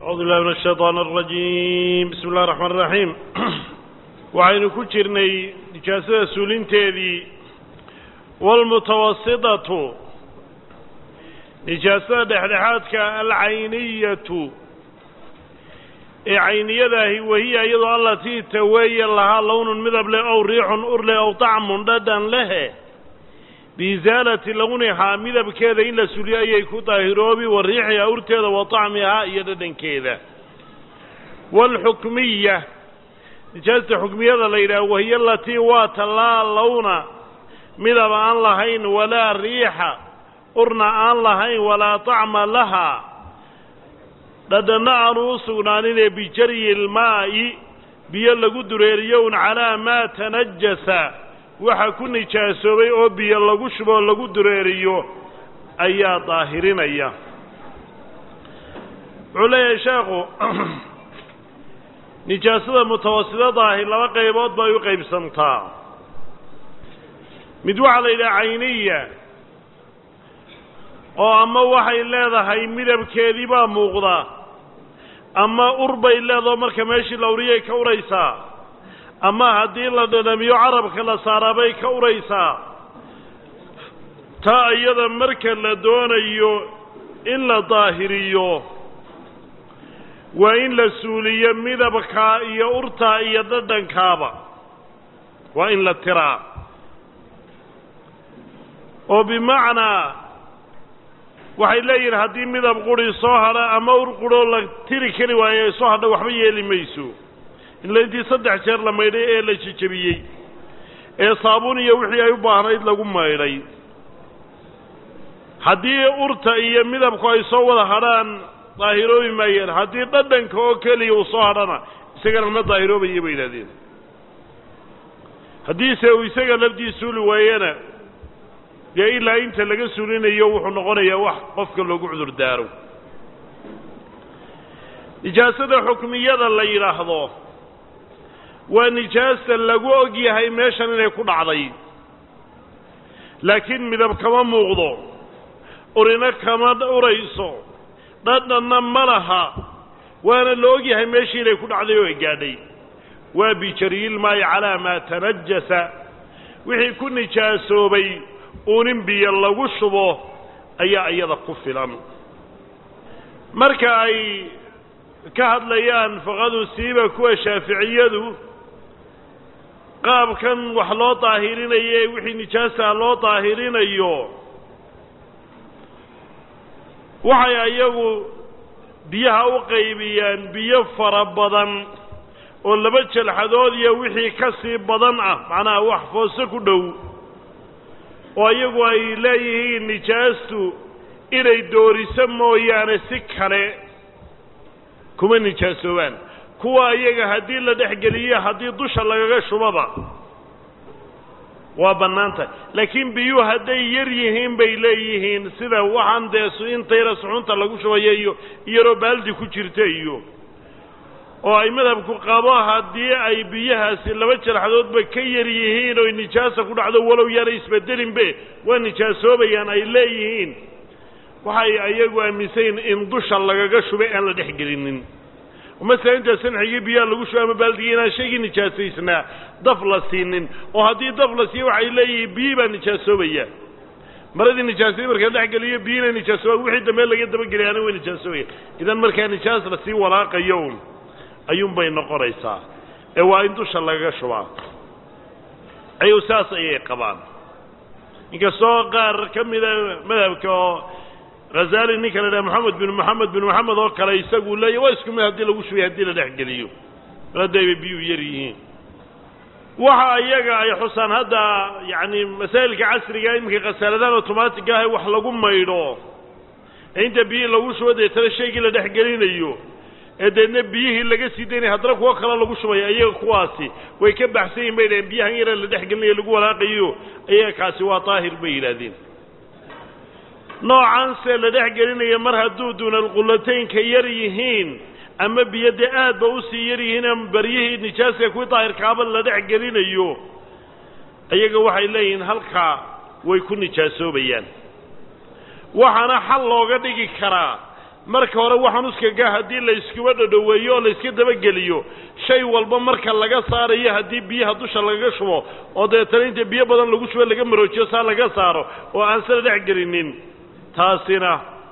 acuudu billahi min ashaytaan alrajiim bismi illahi raxmaan iraxiim waxaynu ku jirnay nijaasada suulinteedii waalmutawasitatu nijaasada dhexdhexaadka alcayniyatu ee cayniyadaahi wahiya iyadoo allatii taweeye lahaa lownun midab leh ow riixun ur leh ow tacmun dhadhan lehe biisaalati lawnihaa midabkeeda in la suliyo ayay ku daahiroobi wa riixihaa urteeda wa tacmihaa iyo dhadhankeeda waalxukmiya nijaasta xukmiyada la yidhaha wahiya alatii waa tallaa lawna midab aan lahayn walaa riixa urna aan lahayn walaa tacma lahaa dhadhanna aanu u sugnaaninee bijaryi ilmaa'i biyo lagu dureeriyo un calaa maa tanajasa waxa ku nijaasoobay oo biyo lagu shuboo lagu dureeriyo ayaa daahirinaya wuxuu leeyahay sheekhu nijaasada mutawasidadaahi laba qaybood bay u qaybsantaa mid waxaa la yidhaha cayniya oo ama waxay leedahay midabkeedii baa muuqda ama ur bay leedaho marka meeshii la uriyay ka uraysaa ama haddii la dhadhamiyo carabka la saaraa bay ka uraysaa taa iyada marka la doonayo in la daahiriyo waa in la suuliyo midabkaa iyo urtaa iyo dhadhankaaba waa in la tiraa oo bimacnaa waxay leeyihin haddii midab quri soo hadha ama ur quroo la tiri kari waayo ay soo hadha waxba yeeli mayso ila intii saddex jeer la maydhay ee la jejebiyey ee saabuun iyo wixii ay u baahnayd lagu maydhay haddii urta iyo midabku ay soo wada hadhaan daahiroobi maayeen haddii dhadhanka oo keliya uu soo hadhana isagana ma daahiroobaya bay yidhahdeen haddiise uu isaga lafdii suuli waayena dee ilaa inta laga suulinayo wuxuu noqonayaa wax qofka loogu cudur daaro nijaasada xukmiyada la yidhaahdo waa nijaasta lagu og yahay meeshan inay ku dhacday laakiin midab kama muuqdo urina kama urayso dhadhanna ma laha waana la og yahay meeshii inay ku dhacday oo ay gaadhay waa bijaryilmaayi calaa maa tanajasa wixii ku nijaasoobay uunin biyo lagu shubo ayaa iyada ku filan marka ay ka hadlayaan faqadu siiba kuwa shaaficiyadu qaabkan wax loo daahirinayo ee wixii nijaasaha loo daahirinayo waxay ayagu biyaha u qaybiyaan biyo fara badan oo laba jalxadood iyo wixii ka sii badan ah macnaha wax foose ku dhow oo iyagu ay leeyihiin nijaastu inay dooriso mooyaane si kale kuma nijaasoobaan kuwa iyaga haddii la dhexgeliyo haddii dusha lagaga shubaba waa bannaanta laakiin biyuhu hadday yar yihiin bay leeyihiin sida waxaan dee intayra suxunta lagu shubayo iyo iyaroo baaldi ku jirta iyo oo ay madhabku qabo haddii ay biyahaasi laba jalxadoodba ka yar yihiin oy nijaasa ku dhacdo walow yaanay isbedelinbe waa nijaasoobayaan ay leeyihiin waxay ayagu aaminsayin in dusha lagaga shubay aan la dhexgelinin masala intaa sanxigii biyaha lagu shubay ama baaldigii inaan shaygii nijaasaysnaa daf la siinin oo haddii daf la siiyo waxay leeyihiin biyii baa nijaasoobaya maradii nijaasay marka la dhexgeliyo biyina nijaasoobaan wixii dambe laga dabageliyaana way nijaasoobaya idan markaa nijaas lasii walaaqayo un ayuunbay noqonaysaa ee waa in dusha lagaga shubaa ayuu saas ayay qabaan inkastoo qaar ka mida madhabka oo hazali ninka la dhaha moxamed bin moxamed bin moxamed oo kale isagu leeya waa isku mid haddii lagu shubay haddii la dhexgeliyo maadaybay biyuu yar yihiin waxa iyaga ay xusaan hadda yacni masaa'ilka casriga iminka khasaaladaan automaatig ah wax lagu maydho ee inta biyihii lagu shubo deetana shaygii la dhexgelinayo ee deedna biyihii laga sii daynaya haddana kuwo kale lagu shubaya iyaga kuwaasi way ka baxsan yihin bay dhaheen biyahan yara la dhexgelinayo lagu walaaqayo iyaga kaasi waa daahir bay yidhaahdeen noocaanse la dhex gelinaya mar hadduu duunalqullataynka yar yihiin ama biyo dee aadba usii yar yihiin baryihii nijaaska kuwii daahirkaaba la dhex gelinayo iyaga waxay leeyihiin halkaa way ku nijaasoobayaan waxaana xal looga dhigi karaa marka hore waxaan uskaga haddii la iskuba dhodhoweeyo oo la iska dabageliyo shay walba marka laga saarayo haddii biyaha dusha lagaga shubo oo dabeetana inta biyo badan lagu shubo laga maroojiyo saa laga saaro oo aan sala dhex gelinin taasina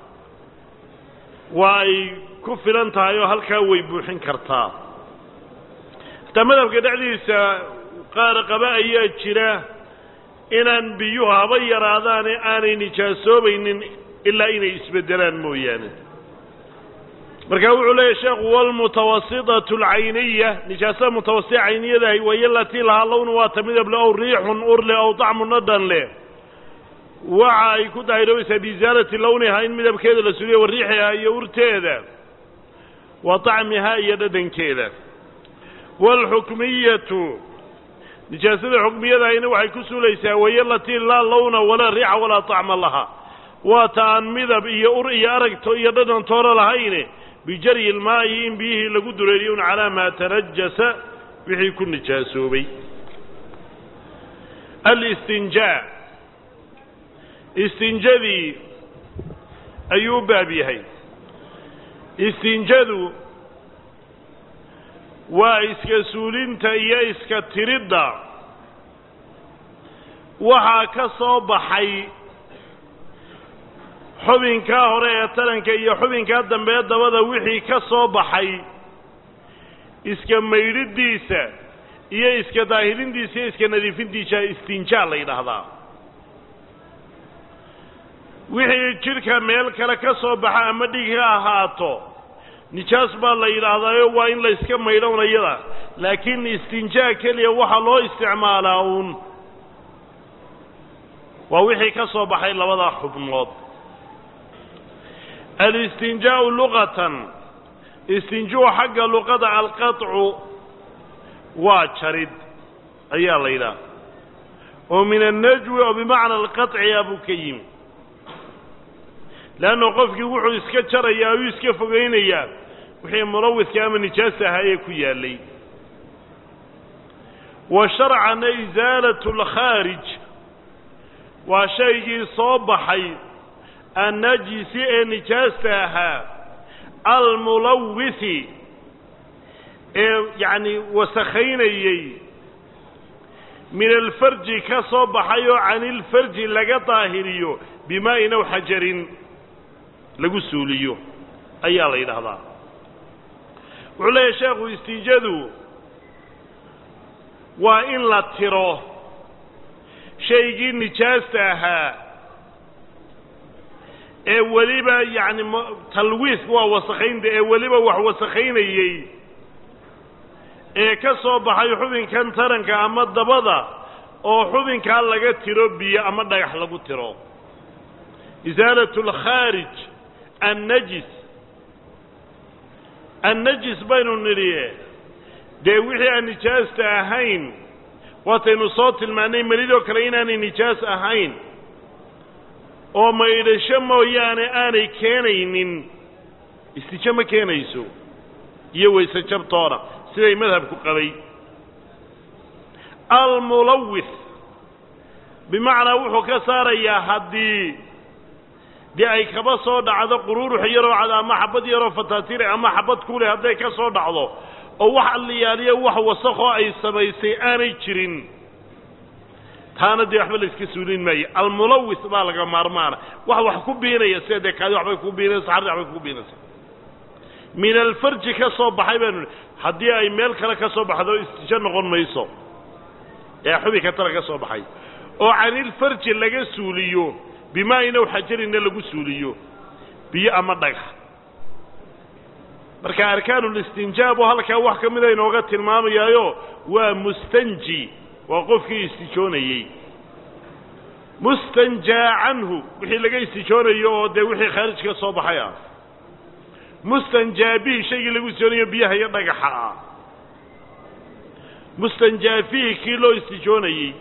waa ay ku filan tahay oo halkaa way buuxin kartaa hataa madhabka dhexdiisa qaar qaba ayaa jira inaan biyuhu haba yaraadaane aanay nijaasoobaynin ilaa inay isbeddelaan mooyaane markaa wuxuu leeyahy sheekhu walmutawasitatu alcayniya nijaasada mutawasita cayniyadahay wayo latii lahaa lownu waa ta midable ow riixun urle ow dacmu nadhan leh waxa ay ku daahiroobaysaa biisaalati lowniha in midabkeeda la suliyo wa riixiha iyo urteeda wa طacmiha iyo dhadhankeeda wاlxukmiyatu nijaasada xukmiyadahayna waxay ku suulaysaa wayo latii laa lowna walaa riixa walaa طacma laha waa ta aan midab iyo ur iyo aragto iyo dhadhan toona lahayne bijaryi ilmaa'i in biyihii lagu dureeriyo un calaa maa tanajasa wixii ku nijaasoobay alistinjaa istinjadii ayuu u baab yahay istinjadu waa iska suulinta iyo iska tiridda waxaa ka soo baxay xubinkaa hore ee taranka iyo xubinkaa dambe ee dabada wixii ka soo baxay iska maydhidiisa iyo iska daahirintiisa iyo iska nadiifintiisa istinjaa la yidhaahdaa wixii jidhka meel kale ka soo baxa ama dhig ha ahaato nijaas baa la yidhaahdaayo waa in la iska maydhownayada laakiin istinjaa keliya waxaa loo isticmaalaa uun waa wixii ka soo baxay labada xubnood alistinjaau luqatan istinjuu xagga luqada alqaطcu waa jarid ayaa la yidhaha oo min annajwi oo bimacna alqaطciya buu ka yimi leanna qofkii wuxuu iska jarayaa uu iska fogaynayaa wixii mulawidka ama nijaasa ahaa ee ku yaallay wa sharcana isaalat alkhaarij waa shaygii soo baxay annajisi ee nijaasta ahaa almulawisi ee yacni wasakhaynayey min alfarji ka soo baxay oo canilfarji laga daahiriyo bimaa'in aw xajarin lagu suuliyo ayaa la yidhaahdaa wuxuu leeyahay sheekhu istiijadu waa in la tiro shaygii nijaasta ahaa ee weliba yacni talwiis waa wasakhaynta ee weliba wax wasakhaynayey ee ka soo baxay xubinkan taranka ama dabada oo xubinkaa laga tiro biyo ama dhagax lagu tiro isaalat alkhaarij annajis annajis baynu nidhi dee wixii aan nijaasta ahayn waataynu soo tilmaannay melidoo kale inaanay nijaas ahayn oo maydhasho mooyaane aanay keenaynin istijo ma keenayso iyo wayse jabtoona siday madhabku qabay almulawis bimacnaa wuxuu ka saarayaa haddii dee ay kaba soo dhacdo quruurux yaroo cad ama xabad yaroo fataatire ama xabad kuleh hadday ka soo dhacdo oo wax alliyaaliyo wax wasakoo ay samaysay aanay jirin taana dee waxba la iska suulin maayo almulawis baa laga maarmaana wax wax ku biinaya sida dee kaadi waxbay ku biinaysa saxardi waxbay ku biinaysa min alfarji ka soo baxay baanu haddii ay meel kale ka soo baxdo istijo noqon mayso ee xubinka tala ka soo baxay oo canilfarji laga suuliyo bimaa-in aw xajarinna lagu suuliyo biyo ama dhagax marka arkaanulistinjaab oo halkaa wax ka mida inooga tilmaamayaayo waa mustanji waa qofkii istijoonayey mustanjaa canhu wixii laga istijoonayo oo dee wixii khaarij ka soo baxay ah mustanjaa bihi shaygii lagu istijoonayo biyaha iyo dhagaxa ah mustanjaa fihi kii loo istijoonayey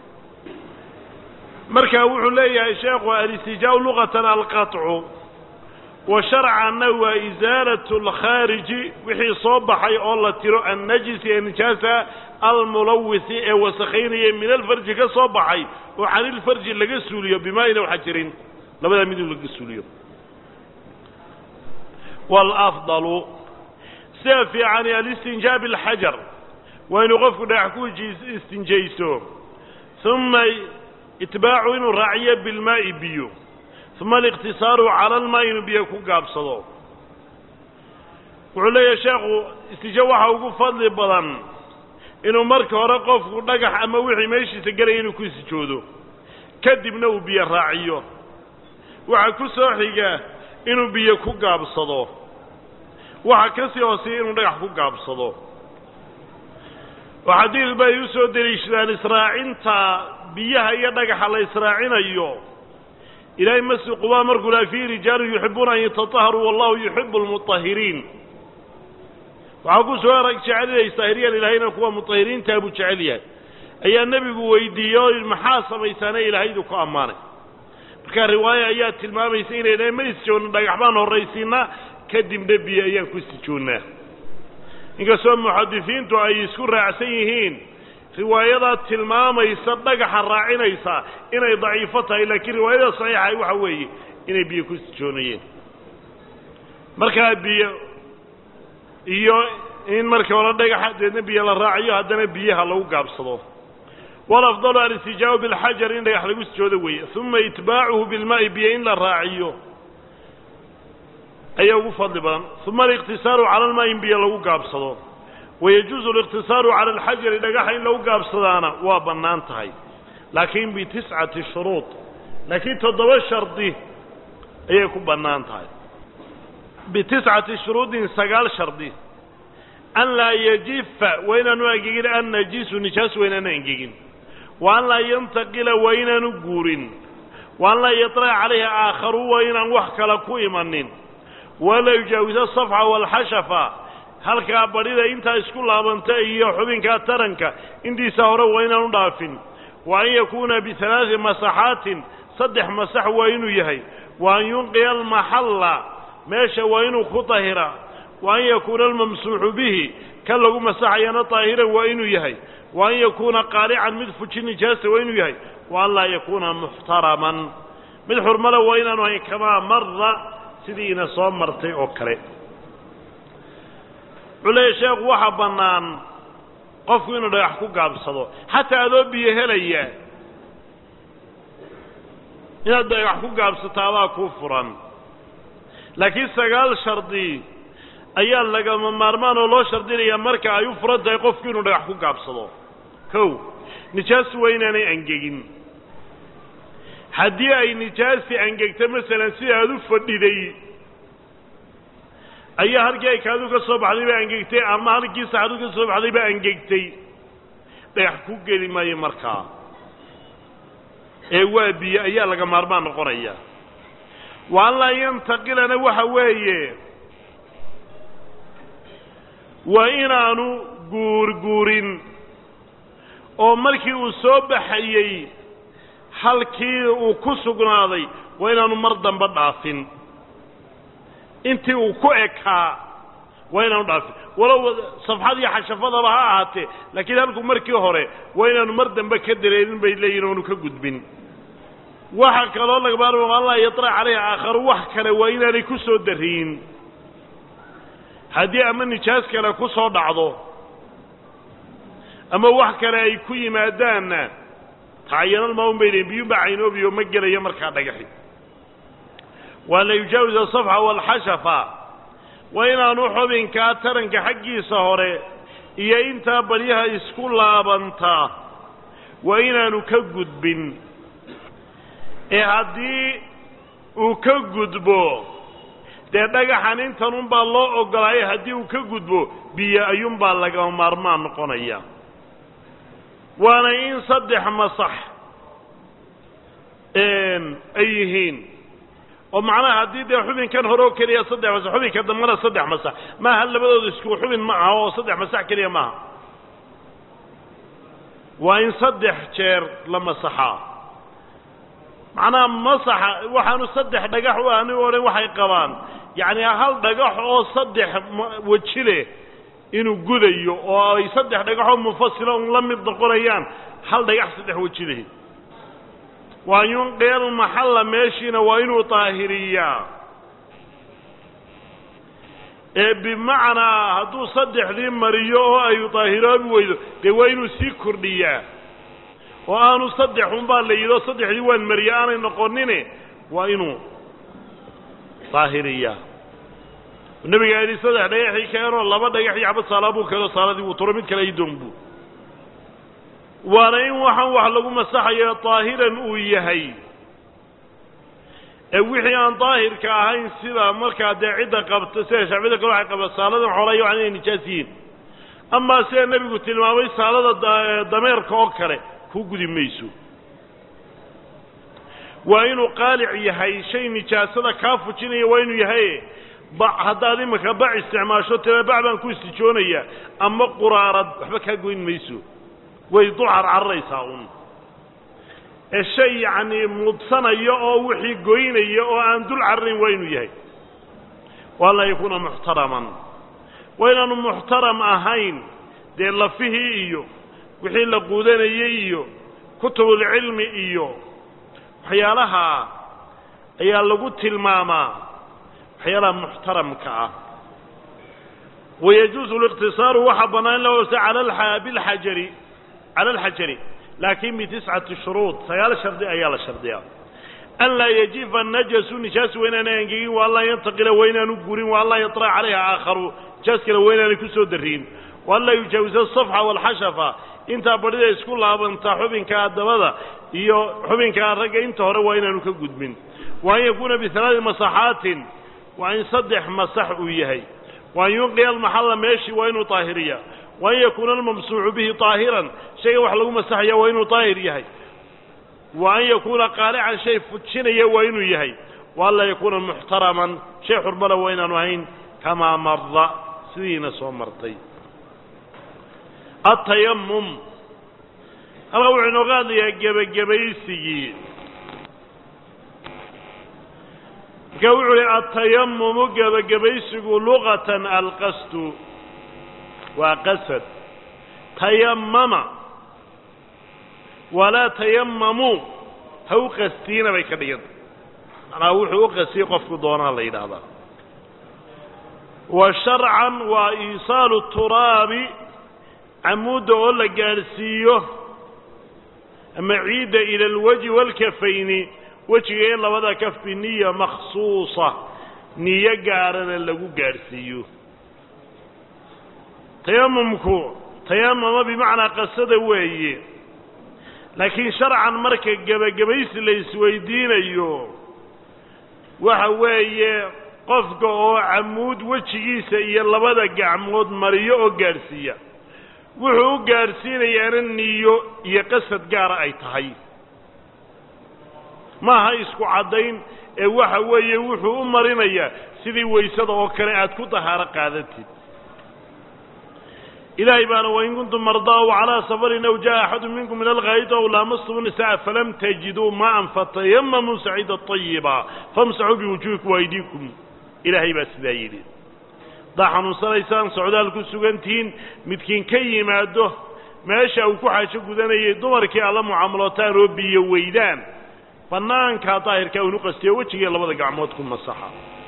marka wuxuu leeyahay sheekhu alistijaau luqatan alqaطcu wa sharcanna waa isaalatu alkhaariji wixii soo baxay oo la tiro annajisi ee nijaasa almulawisi ee wasakhaynaya min alfarji ka soo baxay oo canilfarji laga suuliyo bimaa-in aw xajarin labadaa miduu laga suuliyo waalafdalu sida fiicani alistinjaa bilxajar waa inuu qofku dhagax ku istinjayso uma itbaacu inuu raaciyo bilmaa'i biyo uma aliqtisaaru cala almaa inuu biyo ku gaabsado wuxuu leeyahay sheekhu istija waxa ugu fadli badan inuu marka hore qofku dhagax ama wixii meeshiisa gelaya inuu ku istijoodo kadibna uu biyo raaciyo waxaa ku soo xiga inuu biyo ku gaabsado waxa ka sii hooseeya inuu dhagax ku gaabsado oo xadiid bay u soo deliishadaan israacinta biyaha iyo dhagaxa la israacinayo ilaahay masi qubaa markuu laha fiihi rijaalun yuxibuuna an yatataharuu wallahu yuxibu almutahiriin waxaa ku soo arag jecelinays daahiriyaan ilaahayna kuwa mutahiriintaa buu jecel yahay ayaa nebigu weydiiyey oo maxaa samaysaane ilaahaydu ku ammaanay marka riwaaya ayaa tilmaamaysa inay dhahay ma isjoogna dhagax baan horraysiinaa kadibna biyo ayaan ku isjoonnaa inkastoo muxadisiintu ay isku raacsan yihiin riwaayadaa tilmaamaysa dhagaxa raacinaysa inay daciifo tahay laakiin riwaayada saxiixa waxa weeye inay biyo ku isjoonayeen markaa biyo iyo in marka hore dhagaxa deedna biyo la raaciyo haddana biyaha lagu gaabsado walafdalu alistijaabu bilxajar in dhagax lagu sijoodo weeye uma itbaacuhu bilmaa'i biyo in la raaciyo ayaa ugu fadli badan uma aliqtisaaru cala almaa in biyo lagu gaabsado wayajuuzu aliqtisaaru cala alxajari dhagaxa in lagu gaabsadaana waa bannaan tahay laakiin bitiscati shuruud laakiin toddoba shardi ayay ku bannaan tahay bitiscati shuruudin sagaal shardi an laa yajifa waa inaanu angegin annajisu nijaas waa inaanu angegin wa an laa yantaqila waa inaanu guurin wa an laa yaطlaca calayhi aakharu waa inaan wax kale ku imanin walaa yujaawisa safxa waalxashafa halkaa badhida intaa isku laabanta iyo xubinkaa taranka intiisa hore waa inaanu dhaafin wa an yakuuna bialaai masaxaatin saddex masax waa inuu yahay wa an yunqiya almaxalla meesha waa inuu ku tahira wa an yakuuna almamsuuxu bihi kan lagu masaxayana daahiran waa inuu yahay wa an yakuuna qaalican mid fuji nijaasa waa inuu yahay wa an laa yakuuna muxtaraman mid xurmale waa inaanu hayn kamaa marra sidii ina soo martay oo kale wuxuu leeyahy sheekhu waxaa bannaan qofku inuu dhagax ku gaabsado xataa adoo biyo helaya inaad dhagax ku gaabsato adaa kuu furan laakiin sagaal shardi ayaa lagama maarmaan oo loo shardinaya marka ay u furan tahay qofku inuu dhagax ku gaabsado kow nijaas waa inaanay angegin haddii ay nijaasi angegto masalan sida aad u fadhiday ayaa halkii ay kaadu ka soo baxday baa angegtay ama halkii saxadu ka soo baxday baa angegtay dhagax ku geli maayo markaa ee waa biyo ayaa laga maarmaan noqonaya wa an laa yantaqilana waxa weeye waa inaanu guurguurin oo markii uu soo baxayey halkii uu ku sugnaaday waa inaanu mar dambe dhaafin intii uu ku ekaa waa inaanu dhaafin walow safxad iyo xashafadaba ha ahaatee laakiin halku markii hore waa inaanu mar dambe ka dareerin bay leeyihin oonu ka gudbin waxa kaloo laga maarma an laa yaطlac calayhi aakharu wax kale waa inaanay ku soo dariyin haddii ama nijaas kale ku soo dhacdo ama wax kale ay ku yimaadaanna tacayanalmaun bay leeyiin biyuba caynoobiyo ma gelayo markaa dhagaxi waa la yujaawis asafxa waalxashafa waa inaanu xubinkaa taranka xaggiisa hore iyo intaa balyaha isku laabantaa waa inaanu ka gudbin ee haddii uu ka gudbo dee dhagaxan intanunbaa loo ogolaayay haddii uu ka gudbo biyo ayuunbaa lagama maarmaan noqonaya waana in saddex masax ay yihiin oo macnaha haddii dee xubinkan hore oo keliya saddex masax xubinka dambana saddex masax maaha labadooda isku xubin ma aha oo saddex masax keliya maaha waa in saddex jeer la masaxaa macnaha masaxa waxaanu saddex dhagax u ani o dhan waxay qabaan yacni hal dhagax oo saddex weji leh inuu gudayo oo ay saddex dhagaxoo munfasila un la mid noqonayaan hal dhagax saddex weji leh waa yunqiyal maxalla meeshiina waa inuu daahiriyaa ee bimacnaa hadduu saddexdii mariyo oo ay daahiroobi weydo dee waa inuu sii kordhiyaa oo aanu saddex unbaa la yidhi oo saddexdii waan mariye aanay noqonine waa inuu daahiriyaa nabiga yidhi saddex dhagaxii keenoo laba dhagax iyo xabad saalaa buu keeno saaladii wuu turo mid kale idoonbu waana in waxaan wax lagu masaxayo daahiran uu yahay ee wixii aan daahirka ahayn sida markaa dee cidda qabta sida shacbiyada kale waxay qabta saaladan xoolaya waxan inay nijaas yihiin amaa sida nebigu tilmaamay saalada dameerka oo kale ku gudi mayso waa inuu qaalic yahay shay nijaasada kaa fujinaya waa inuu yahay bac haddaad iminka bac isticmaasho tira bac baan ku istijoonaya ama quraarad waxba kaa goyn mayso way dul carcararaysaa un ee shay yacnii mudsanaya oo wixii goynaya oo aan dul cararayn waa inuu yahay waa an laa yakuuna muxtaraman waa inaanu muxtaram ahayn dee lafihii iyo wixii la quudanayey iyo kutubulcilmi iyo waxyaalaha ayaa lagu tilmaamaa waxyaalaha muxtaramka ah wayajuusu liqtisaaru waxaa bannaan in la hoose cala bilxajari cala alxajari laakiin bitiscati shuruud sagaal shardi ayaa la shardiyaa an laa yajifa najasu nijaas waa inaanay angegin wa an laa yantaqila waa inaanu gurin wa an laa yaطra calayha aakharu nijaas kale waa inaanay ku soo darriin wa an laa yujaawisa asafxa waalxashafa intaa badhida isku laabantaa xubinkaa dabada iyo xubinkaa ragga inta hore waa inaanu ka gudbin wa an yakuuna bialaadi masaxaatin waa in saddex masax uu yahay wa an yunqiya almaxalla meeshii waa inuu daahiriya wa an yakuuna almamsuuxu bihi daahiran shaygan wax lagu masaxaya waa inuu daahir yahay wa an yakuuna qaalican shay fujinaya waa inuu yahay wa an laa yakuuna muxtaraman shay xurmala waa inaanu ahayn kamaa marda sidiina soo martay atayamum halkaa wuxuu inooga hadlayaa gebagabaysigii marka wuxuu ihi atayamumu gebagabaysigu luqatan alqasdu waa qasad tayamama walaa tayamamuu ha u qastiina bay ka dhiganta macnaa wuxuu u qastiyey qofku doonaa la yidhaahdaa wa sharcan waa iisaalu turaabi camuudda oo la gaadhsiiyo ama ciidda ila alwajhi waalkafayni wejiga in labada kaf biniya makhsuusa niyo gaarana lagu gaadhsiiyo tayamumku tayamama bimacnaa qasada weeye laakiin sharcan marka gebagabaysi la isweydiinayo waxa weeye qofka oo camuud wejigiisa iyo labada gacmood mariyo oo gaadhsiiya wuxuu u gaadhsiinayaana niyo iyo qasad gaara ay tahay maaha isku caddayn ee waxa weeye wuxuu u marinayaa sidii waysada oo kale aad ku dahaaro qaadatid ilaahay baana wain kuntum mardaa w calaa safarin aw jaa axadu minkum min alghaayidi aw laamastum nisaa falam tajiduu maan fatayamamuu saciida طayiba famsaxuu biwujuhikum waaydiikum ilaahay baa sidaa yidhi haddaa xanuunsanaysaan socdaal ku sugantihiin midkiin ka yimaado meesha uu ku xaajo gudanayay dumarkii alla mucaamalootaan oo biyo weydaan bannaankaa daahirkaa unu qastiyo wejigai labada gacmood ku masaxa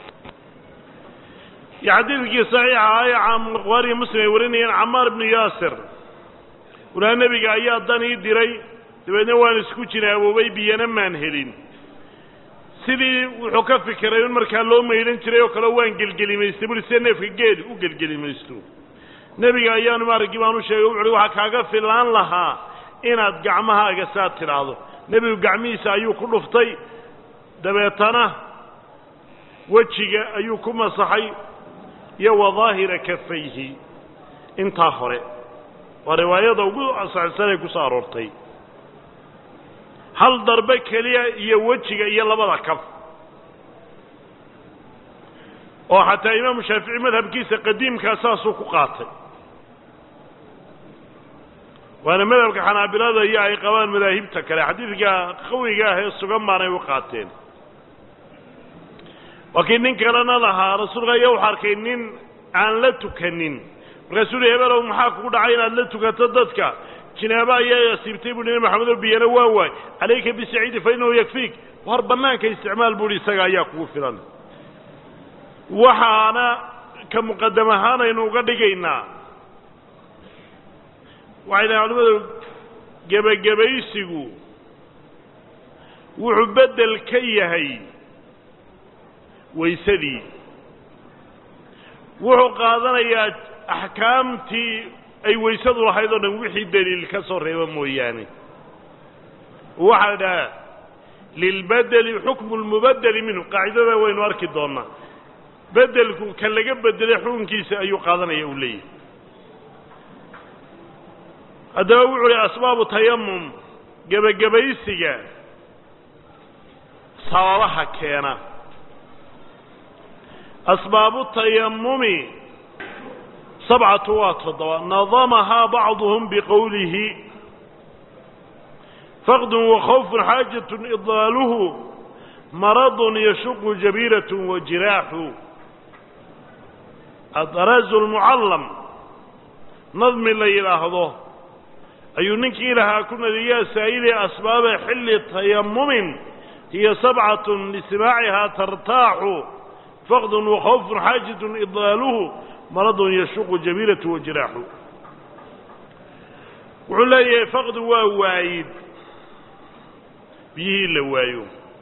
iyo xadiidkii saxiixa ah ee buhaariyi muslim ay warinayeen camaar ibnu yaasir ulaa nebiga ayaa dan ii diray dabeedna waan isku jinaaboobay biyana maan helin sidii wuxuu ka fikiray in markaa loo maydhan jiray oo kale waan gelgelimaystay bui sida neefka geed u gelgelimaysto nebiga ayaanu maaragii baan u sheegay wuxuuhi waxaa kaaga filaan lahaa inaad gacmahaaga saa tidhaahdo nebigu gacmihiisa ayuu ku dhuftay dabeetana wejiga ayuu ku masaxay iyo wa daahira kafayhi intaa hore waa riwaayada ugu asaxsan ee ku soo aroortay hal darbe keliya iyo wejiga iyo labada kaf oo xataa imaamu shaafici madhabkiisa qadiimkaa saasuu ku qaatay waana madhabka xanaabilada iyo ay qabaan madaahibta kale xadiidka qawiga ah ee sugan baanay u qaateen waa kii nin kalena lahaa rasuulka ayaa wuxu arkay nin aan la tukanin markaasuu uhi hebelow maxaa kugu dhacay inaad la tukato dadka jinaabo ayaa asiibtay bui nabi maxamed oo biyana waa waay calayka bisaciidi fa innahu yakfiik war bannaanka isticmaal buuhi isaga ayaa kugu filan waxaana ka muqadam ahaan aynu uga dhigaynaa waxay dhahen culimadu gebagabaysigu wuxuu beddel ka yahay waysadii wuxuu qaadanayaa axkaamtii ay waysadu lahayd oo dhan wixii daliil ka soo reeba mooyaane waxaa la dhahaa lilbedeli xukmu lmubadeli minhu qaacidada waynu arki doonaa bedelku ka laga bedelay xukunkiisa ayuu qaadanaya uu leeyahay haddaba wuxuu yihi asbaabu tayamum gebagabaysiga sababaha keena asbaabu tayamumi sabcatu waa toddoba nadamahaa bacduhum biqowlihi faqdun wakhawfun xaajatun idlaaluhu maradun yashuqu jabiiratun wajiraaxu adaraazu lmucallam nadmi la yidhaahdo ayuu ninkii lahaa ku nadiyaa saa'idee asbaaba xilli tayamumin hiya sabcatun lismaacihaa tartaaxu faqdun wakhawfun xaajatun idlaaluhu maradun yashuqu jabiiratu wajiraaxu wuxuu leeyahay faqdu waa waayid biyihii la waayo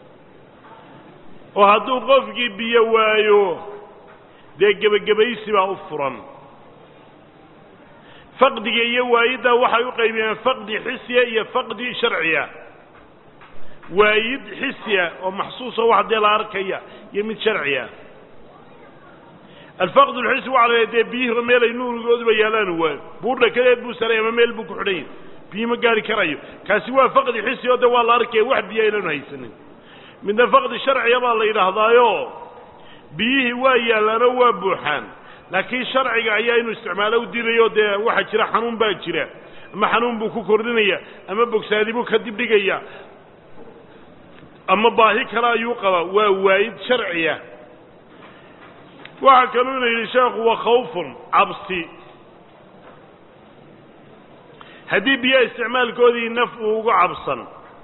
oo hadduu qofkii biyo waayo dee gebagabaysi baa u furan faqdiga iyo waayiddaa waxay u qaybiyeen faqdi xisiya iyo faqdi sharciya waayid xisiya oo maxsuuso wax dee la arkaya iyo mid sharciya alfaqd lxisi waxa la dee biyihii meel ay nuurigooduba yaalaan waayo buurdha kadeed buu saray ama meel buu ku xidhan yahy biyi ma gaari karayo kaasi waa faqdi xisi oo de waa la arkaya wax biyo aynaanu haysanin midna faqdi sharciya baa la yidhaahdaayo biyihii waa yaallaanoo waa buuxaan laakiin sharciga ayaa inuu isticmaalo u diidayo dee waxaa jira xanuun baa jira ama xanuun buu ku kordhinaya ama bogsaadi buu ka dibdhigaya ama baahi kale ayuu qabaa waa waayid sharciya waxaa kaluu ina yidhi sheekhu wa khawfun cabsi haddii biyaha isticmaalkoodii naf uu uga cabsan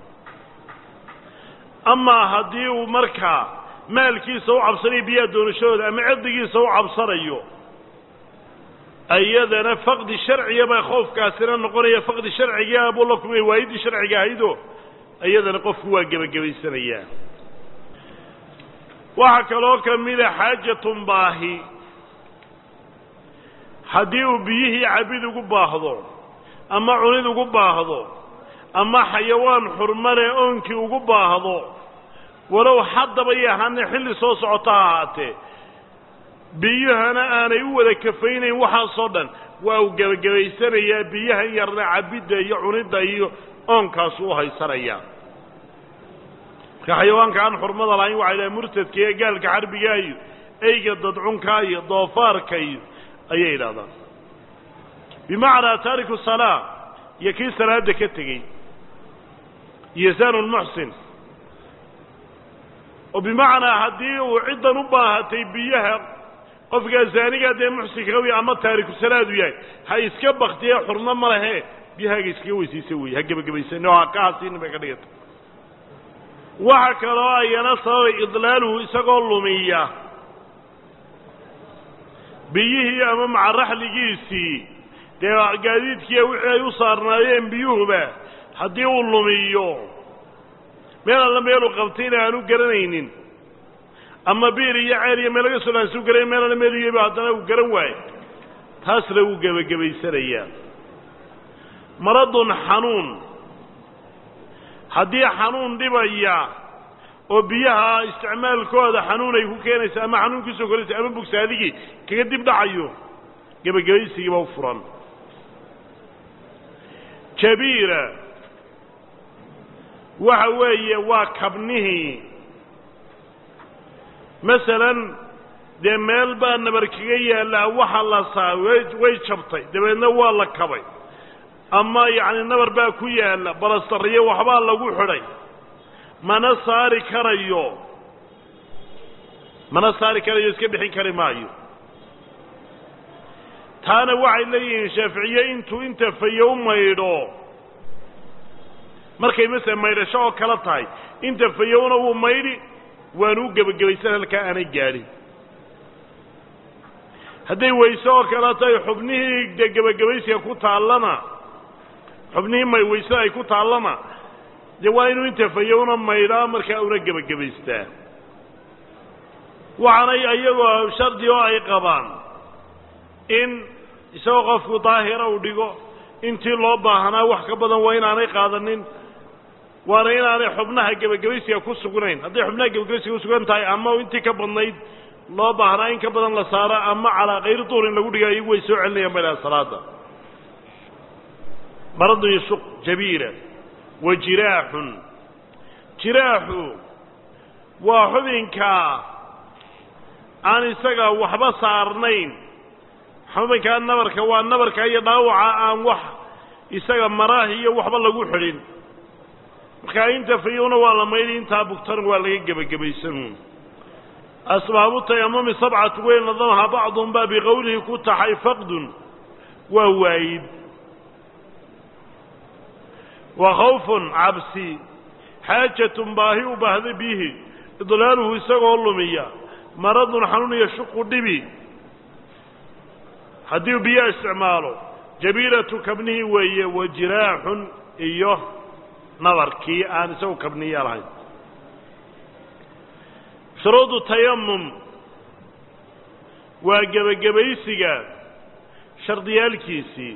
amaa haddii uu markaa maalkiisa u cabsanayo biyaha doonashadooda ama cirdigiisa u cabsanayo iyadana faqdi sharciya baa khoofkaasina noqonaya faqdi sharcigaa buu la kulmaya waayiddii sharciga ahaydo iyadana qofku waa gebagabaysanayaa waxaa kaloo ka mida xaajatun baahi haddii uu biyihii cabid ugu baahdo ama cunid ugu baahdo ama xayawaan xurmane oonkii ugu baahdo walow haddaba iyo ahaane xilli soo socota ha ahaatee biyuhana aanay u wada kafaynayn waxaasoo dhan waa uu gebagabaysanayaa biyahan yarna cabidda iyo cunidda iyo oonkaasu u haysanayaa marka xayawaanka aan xurmada lahayn waxay dhahay murtadka iyo gaalka xarbigaa iyo eyga dadcunkaa iyo doofaarka iyo ayay yidhahdaan bimacnaa taariku salaa iyo kii salaada ka tegey iyo sanulmuxsin oo bimacnaa haddii uu ciddan u baahatay biyaha qofkaa zaanigaa dee muxsinka qawiya ama taariku salaadu yahay ha iska baktiye xurmo ma lehe biyahaaga iskaga weysiisa weeye ha gebagabaysan oo ha ka hasiinin bay ka dhigata waxa kaloo ayana sababay idlaaluhu isagoo lumiya biyihii ama macaraxligiisii dee gaadiidkiiya wixii ay u saarnaayeen biyuhuba haddii uu lumiyo meel alla meeluu qabtayna aanu garanaynin ama biir iyo ceel iyo meel laga soo dhaansu garay meel alla meel yaba haddana uu garan waayo taasna wuu gebagabaysanayaa maradun xanuun haddii xanuun dhibaya oo biyaha isticmaalkooda xanuun ay ku keenaysa ama xanuun kusoo koraysa ama bogsaadigii kaga dib dhacayo gebagabaysigiiba u furan jabiira waxa weeye waa kabnihii masalan dee meel baa nabar kaga yaallaa waxa la saa way way jabtay dabeedna waa la kabay ama yacni nabar baa ku yaalla balastarriyo waxbaa lagu xidhay mana saari karayo mana saari karayo iska bixin kari maayo taana waxay leeyihiin shaaficiye intuu inta fayow maydho markay masele maydhasho oo kala tahay inta fayowna wuu maydhi waanu u gebagabaysan halkaa aanay gaadhin hadday weyse oo kale tahay xubnihii dee gebagabaysiga ku taallana xubnihii may weysada ay ku taallana dee waa inuu intafayo una maydhaa markaa una gebagabaystaa waxaanay iyagoo shardi oo ay qabaan in isagoo qofku daahira uu dhigo intii loo baahnaa wax ka badan waa inaanay qaadanin waana inaanay xubnaha gebagabaysiga ku sugnayn hadday xubnaha gebagabaysiga kusugan tahay ama intii ka badnayd loo baahnaa in ka badan la saaro ama calaa kayri duurin lagu dhiga iyagu way soo celinayaan ba ilaha salaada maradu yasuq jabiira wa jiraaxun jiraaxu waa xubinka aan isaga waxba saarnayn xubinkaa nabarka waa nabarka iyo dhaawaca aan wax isaga maraahi iyo waxba lagu xidhin markaa inta fayowna waa la mayli intaa bugtan waa laga gebagabaysan asbaabu tayamumi sabcatu weyn nadamaha bacdun baa biqowlihi ku taxay faqdun waa waayid wa khawfun cabsi xaajatun baahi u baahda bihi idlaaluhu isagoo lumiya maradun xanuun yashuqu dhibi haddii uu biyo isticmaalo jabiiratu kabnihii weeye wa jiraaxun iyo nabarkii aan isagu kabniya lahayn shuruudu tayamum waa gebagabaysiga shardiyaalkiisii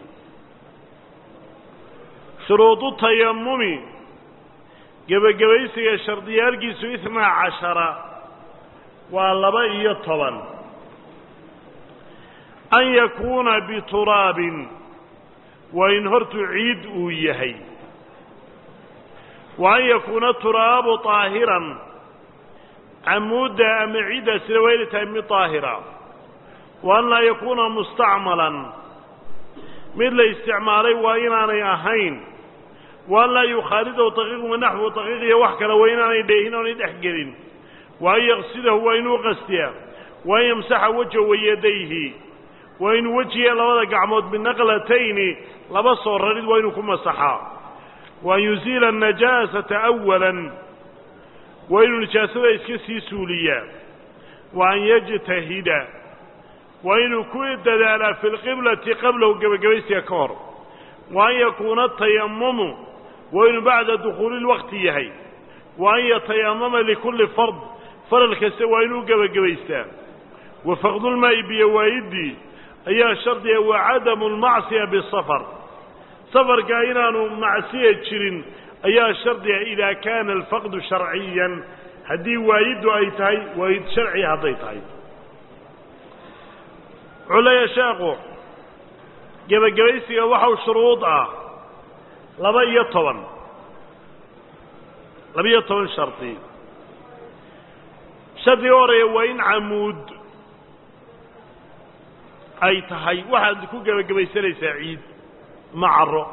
shuruudu tayamumi gebagabaysiga shardiyaalkiisu itnaa cashara waa laba iyo toban an yakuuna bituraabin waa in hortu ciid uu yahay wa an yakuuna turaabu طaahiran camuudda ama ciidda sida waa inay tahay mid طaahira wa an laa yakuuna mustacmalan mid la isticmaalay waa inaanay ahayn wa an laa yukhaalidahu daqiiqun wanaxwu daqiiq iyo wax kale waa inaanay dheehin oonay dhex gelin wa an yaqsidahu waa inuu qastiya wa an yamsaxa wajha wayadayhi waa inuu wejiga labada gacmood binaqlatayni laba soo rarid waa inuu ku masaxaa wa an yuziila anajaasata awalan waa inuu nijaasada iska sii suuliyaa wa an yajtahida waa inuu ku dadaalaa fi lqiblati qablahu gebagabaysiga ka hor wa an yakuuna tayamumu waa inuu bacda dukhuuli lwaqti yahay wa an yatayamama likulli fard faral kasta waa inuu gebagabaystaa wa faqdulmaa'i biyowaayidii ayaa shardiga wa cadamu lmacsiya bisafar safarkaa inaanu macsiya jirin ayaa shardiga idaa kaana alfaqdu sharciyan haddii waayiddu ay tahay waayid sharciya hadday tahay wuxuu leeyahay sheekhu gebagabaysiga waxau shuruud ah laba iyo toban laba iyo toban shardi shardiga horeeya waa in camuud ay tahay waxaad ku gebagabaysanaysaa ciid ma caro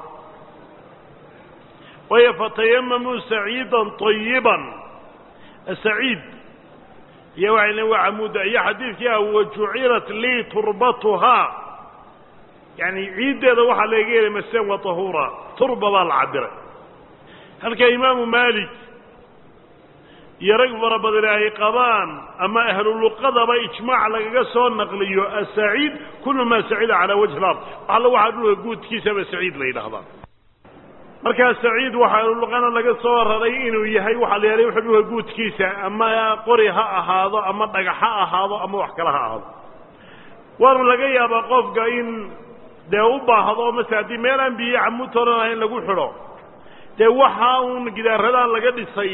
waayo fatayamamuu saciidan طayiban saciid iyo waxay len waa camuudda iyo xadiidkii ah wajucilat lii turbatuhaa yani ciiddeeda waxaa laga helay maseen wa tahuura turba baa la cabiray halka imaamu maalik iyo rag fara badan ay qabaan ama ahluluqadaba ijmaac lagaga soo naqliyo asaciid kulu maa sacida calaa wajhi lard alla waxaa dhulka guudkiisaba saciid la yidhaahdaa markaa saciid waxaa ahluluqana laga soo raray inuu yahay waxaa la yidhahda wuxuu dhulka guudkiisa ama qori ha ahaado ama dhagax ha ahaado ama wax kale ha ahaado waana laga yaabaa qofka in dee u baahdo mase haddii meel aan biyo camuud toran ahayn lagu xidho dee waxa uun gidaaradan laga dhisay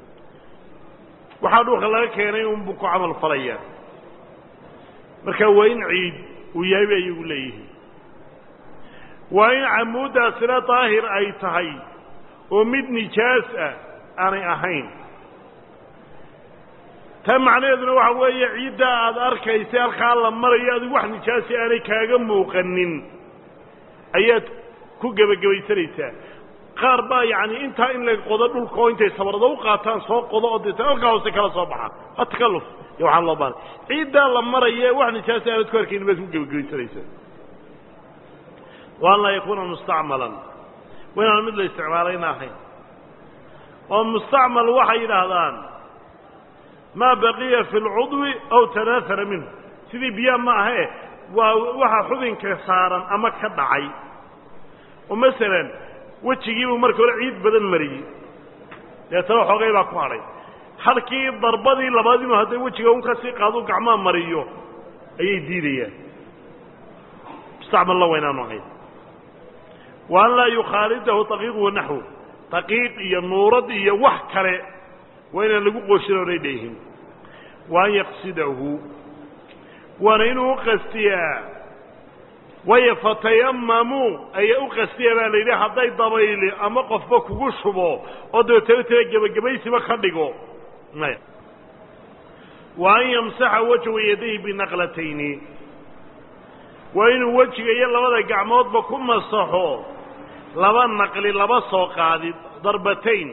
waxaa dhulka laga keenay unbuu ku camal falaya marka waa in ciid uu yahay bay ayagu leeyihiin waa in camuuddaasina daahir ay tahay oo mid nijaas ah aanay ahayn taa macnaheeduna waxa weeye ciiddaa aada arkaysa halkaa la marayo adigu wax nijaasi aanay kaaga muuqanin ayaad ku gebagabaysanaysaa qaar baa yani intaa in la qodo dhulka oo intay sabarado u qaataan soo qodo oo deeta halkaa hoose kala soo baxa waa takalluf iyo waxaan loo baanay ciiddaa la maraya wax nijaasi aanad ku arkaynin baad ku gebagabaysanaysaa wa an laa yakuuna mustacmalan wa inaan mid la isticmaalayna ahayn oo mustacmal waxay yidhaahdaan maa baqiya fi lcudwi aw tanaahara minhu sidii biyaa ma ahe waa waxa xubinka saaran ama ka dhacay oo masalan wejigiibuu marka hore ciid badan mariyey deetana xoogay baa ku hadhay halkii darbadii labaad inuu hadday wejiga un ka sii qaado gacmaha mariyo ayay diidayaan mustacmalna waa inaanu ahayn wa an laa yukhaalidahu taqiiq wanaxwu taqiiq iyo nuurad iyo wax kale waa inaan lagu qooshin oonay dheehin wa an yaqsidahu waana inuu u qastiyaa waayo fatayamamuu ayaa u qastiya baa la yidhi hadday dabayli ama qofba kugu shubo oo dabeetana tala gebagabaysiba ka dhigo maya wa an yamsaxa wajhu yadayhi binaqlatayni waa inuu wejiga iyo labada gacmoodba ku masaxo laba naqli laba soo qaadid darbatayn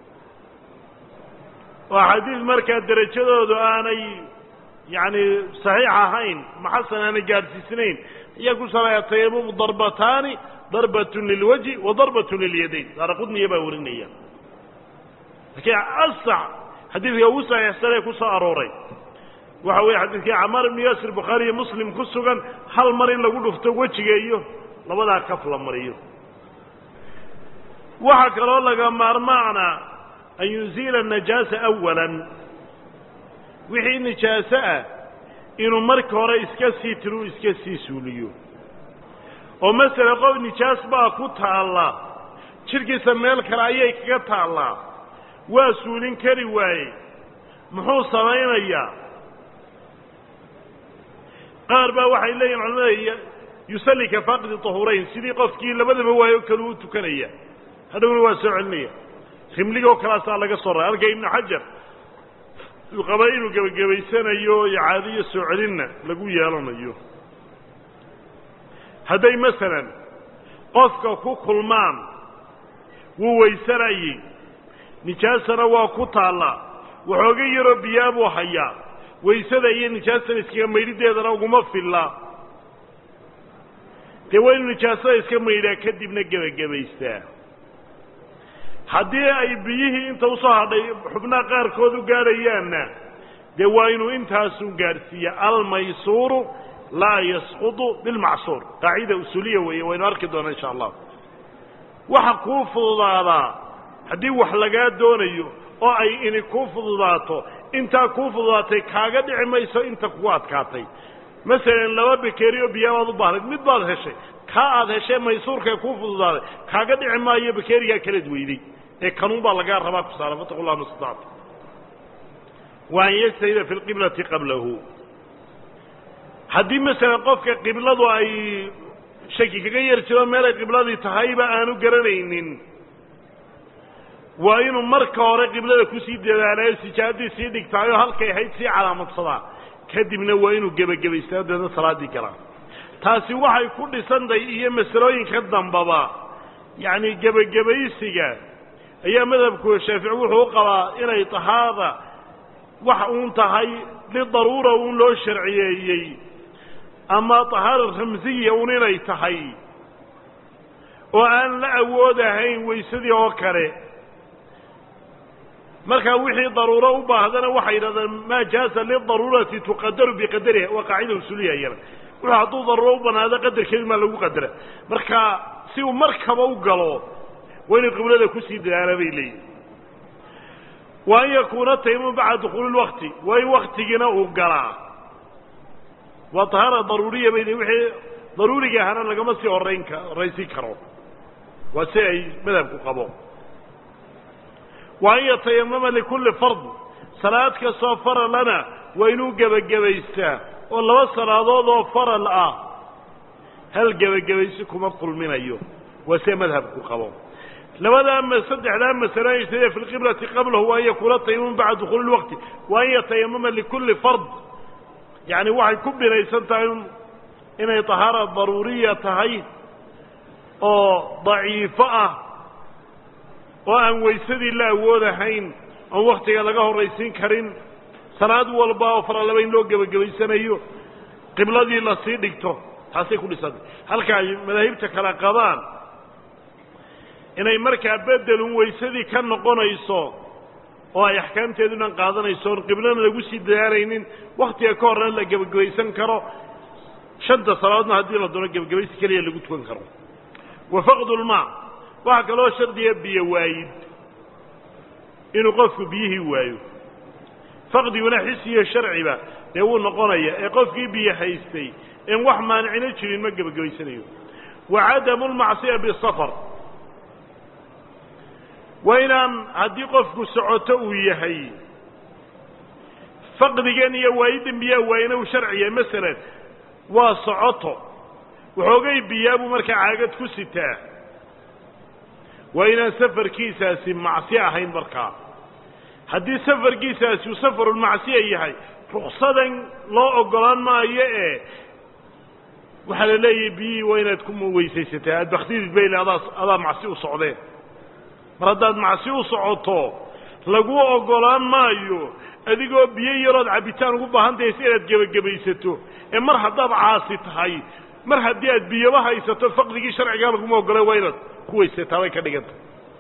oo xadiid markaa derajadoodu aanay yacni saxiix ahayn maxasan aanay gaadhsiisnayn ayaa ku salaya tayamumu darbataani darbatun lilwajhi wa darbatun lilyadayn saara qudniya baa warinaya laakiin asax xadiidka ugu saxiixsanee ku soo arooray waxa weeye xadiidkii camaar ibnu yaasir bukhaari iyo muslim ku sugan hal mar in lagu dhufto wejiga iyo labadaa kaf la mariyo waxaa kaloo laga maarmaana an yunzila najaasa awalan wixii nijaaso ah inuu marka hore iska sii tiruu iska sii suuliyo oo masele qof nijaas baa ku taalla jidhkiisa meel kale ayay kaga taallaa waa suulin kari waaye muxuu samaynayaa qaar baa waxay leeyihin culamada yusalli ka faaqidi tahurayn sidii qofkii labadaba waayo kale u tukanaya hadhowna waa soo celinaya rimligoo kalaasaa laga soo raa halka ibnu xajar uu qaba inuu gebagabaysanayo icaadiyo soo celinna lagu yeelanayo hadday masalan qofka ku kulmaan wuu waysanayey nijaasana waa ku taallaa waxooga yaroo biyaa buu hayaa waysada iyo nijaasada iskaga maydhideedana uguma filla dee waa inuu nijaasada iska maydhaa kadibna gebagabaystaa haddii ay biyihii inta usoo hadhay xubnaha qaarkood u gaadhayaanna dee waa inuu intaasun gaadhsiiya almaysuuru laa yasqudu bilmacsuur qaacida usuuliya weeye waynu arki doonaa insha allah waxa kuu fududaadaa haddii wax lagaa doonayo oo ay ini kuu fududaato intaa kuu fududaatay kaaga dhici mayso inta kugu adkaatay masalan laba bakeeri oo biyaa baad u baahnayd mid baad heshay kaa aad heshay maysuurkae kuu fududaaday kaaga dhici maayo bakeerigaa kaleed weyday ee kanuun baa lagaa rabaa ku saaran fataqu llah mastactu wa an yajtahida fi lqiblati qablahu haddii masalan qofka qibladu ay shaki kaga yar jiro meelay qibladii tahayba aanu garanaynin waa inuu marka hore qiblada kusii dadaalayo sijaadii sii dhigtaayoo halkay ahayd sii calaamadsadaa kadibna waa inuu gebagabaystaa deedna salaaddii galaa taasi waxay ku dhisantahay iyo masalooyinka dambaba yacni gebagabaysiga ayaa madhabku shaafici wuxuu u qabaa inay tahaada wax uun tahay lidaruura uun loo sharciyeeyey ama tahaara ramsiya uun inay tahay oo aan la awoodahayn waysadii oo kale markaa wixii daruuro u baahdana waxay yidhahdaan maa jaaza lidaruurati tuqadaru biqadariha waa qaacida usuuliya iyana wuxuu hadduu daruuro u banaado qadarkeedu maa lagu qadara marka si uu markaba u galo waa inuu qiblada kusii dadaala bay leeyihin wa an yakuuna taymuum bacda dukhuuli lwakti waa in waktigiina uu galaa waa tahaara daruuriya bay wixii daruuriga ahana lagama sii horayn ka horaysin karo waa si ay madhabku qabo wa an yatayamama likulli fard salaad kastoo faralana waa inuu gebagabaystaa oo laba salaadood oo faral ah hal gebagabaysi kuma kulminayo waa see madhabku qabo labadaa m saddexdaa masalo ijtahida fi lqiblati qablahu wa an yakuuna tayamum bacda dukhuuli lwaqti wa an yatayamama likulli fard yacni waxay ku binaysan tahay inay tahaara daruuriya tahay oo daciifo ah oo aan waysadii la awoodahayn oon waktiga laga horraysiin karin salaad walba oo faralaba in loo gebagabaysanayo qibladii la sii dhigto taasay ku dhisantay halka ay madaahibta kale qabaan inay markaa bedelun waysadii ka noqonayso oo ay axkaamteedunan qaadanayso oon qiblana lagu sii dadaalaynin waktiga ka horna la gebagabaysan karo shanta salaadoodna haddii la doono gebagabaysi keliya lagu tukan karo wa faqdu lmaa waxaa kaloo shardiya biyo waayid inuu qofku biyihii waayo faqdiguna xisiyo sharciba dee wuu noqonaya ee qofkii biyo haystay in wax maanicina jirin ma gebagabaysanayo wa cadamu lmacsiya bisafar waa inaan haddii qofku socoto uu yahay faqdigan iyo waayidan biyaa waayina uu sharciya masalan waa socoto waxoogay biyaa buu markaa caagad ku sitaa waa inaan safarkiisaasi macsiyo ahayn markaa haddii safarkiisaasi uu safarulmacsiya yahay ruksadan loo oggolaan maayo ee waxaa la leeyahay biyihii waa inaad ku weysaysataa aad baktidid bayle adaa adaa macsi u socdeen mar haddaad macsi u socoto lagu oggolaan maayo adigoo biyo yarood cabbitaan ugu baahan tahay si inaad gebagabaysato ee mar haddaad caasi tahay mar haddii aad biyoba haysato faqdigii sharcigaa laguma oggolay waa inaad ku weysataa bay ka dhigantay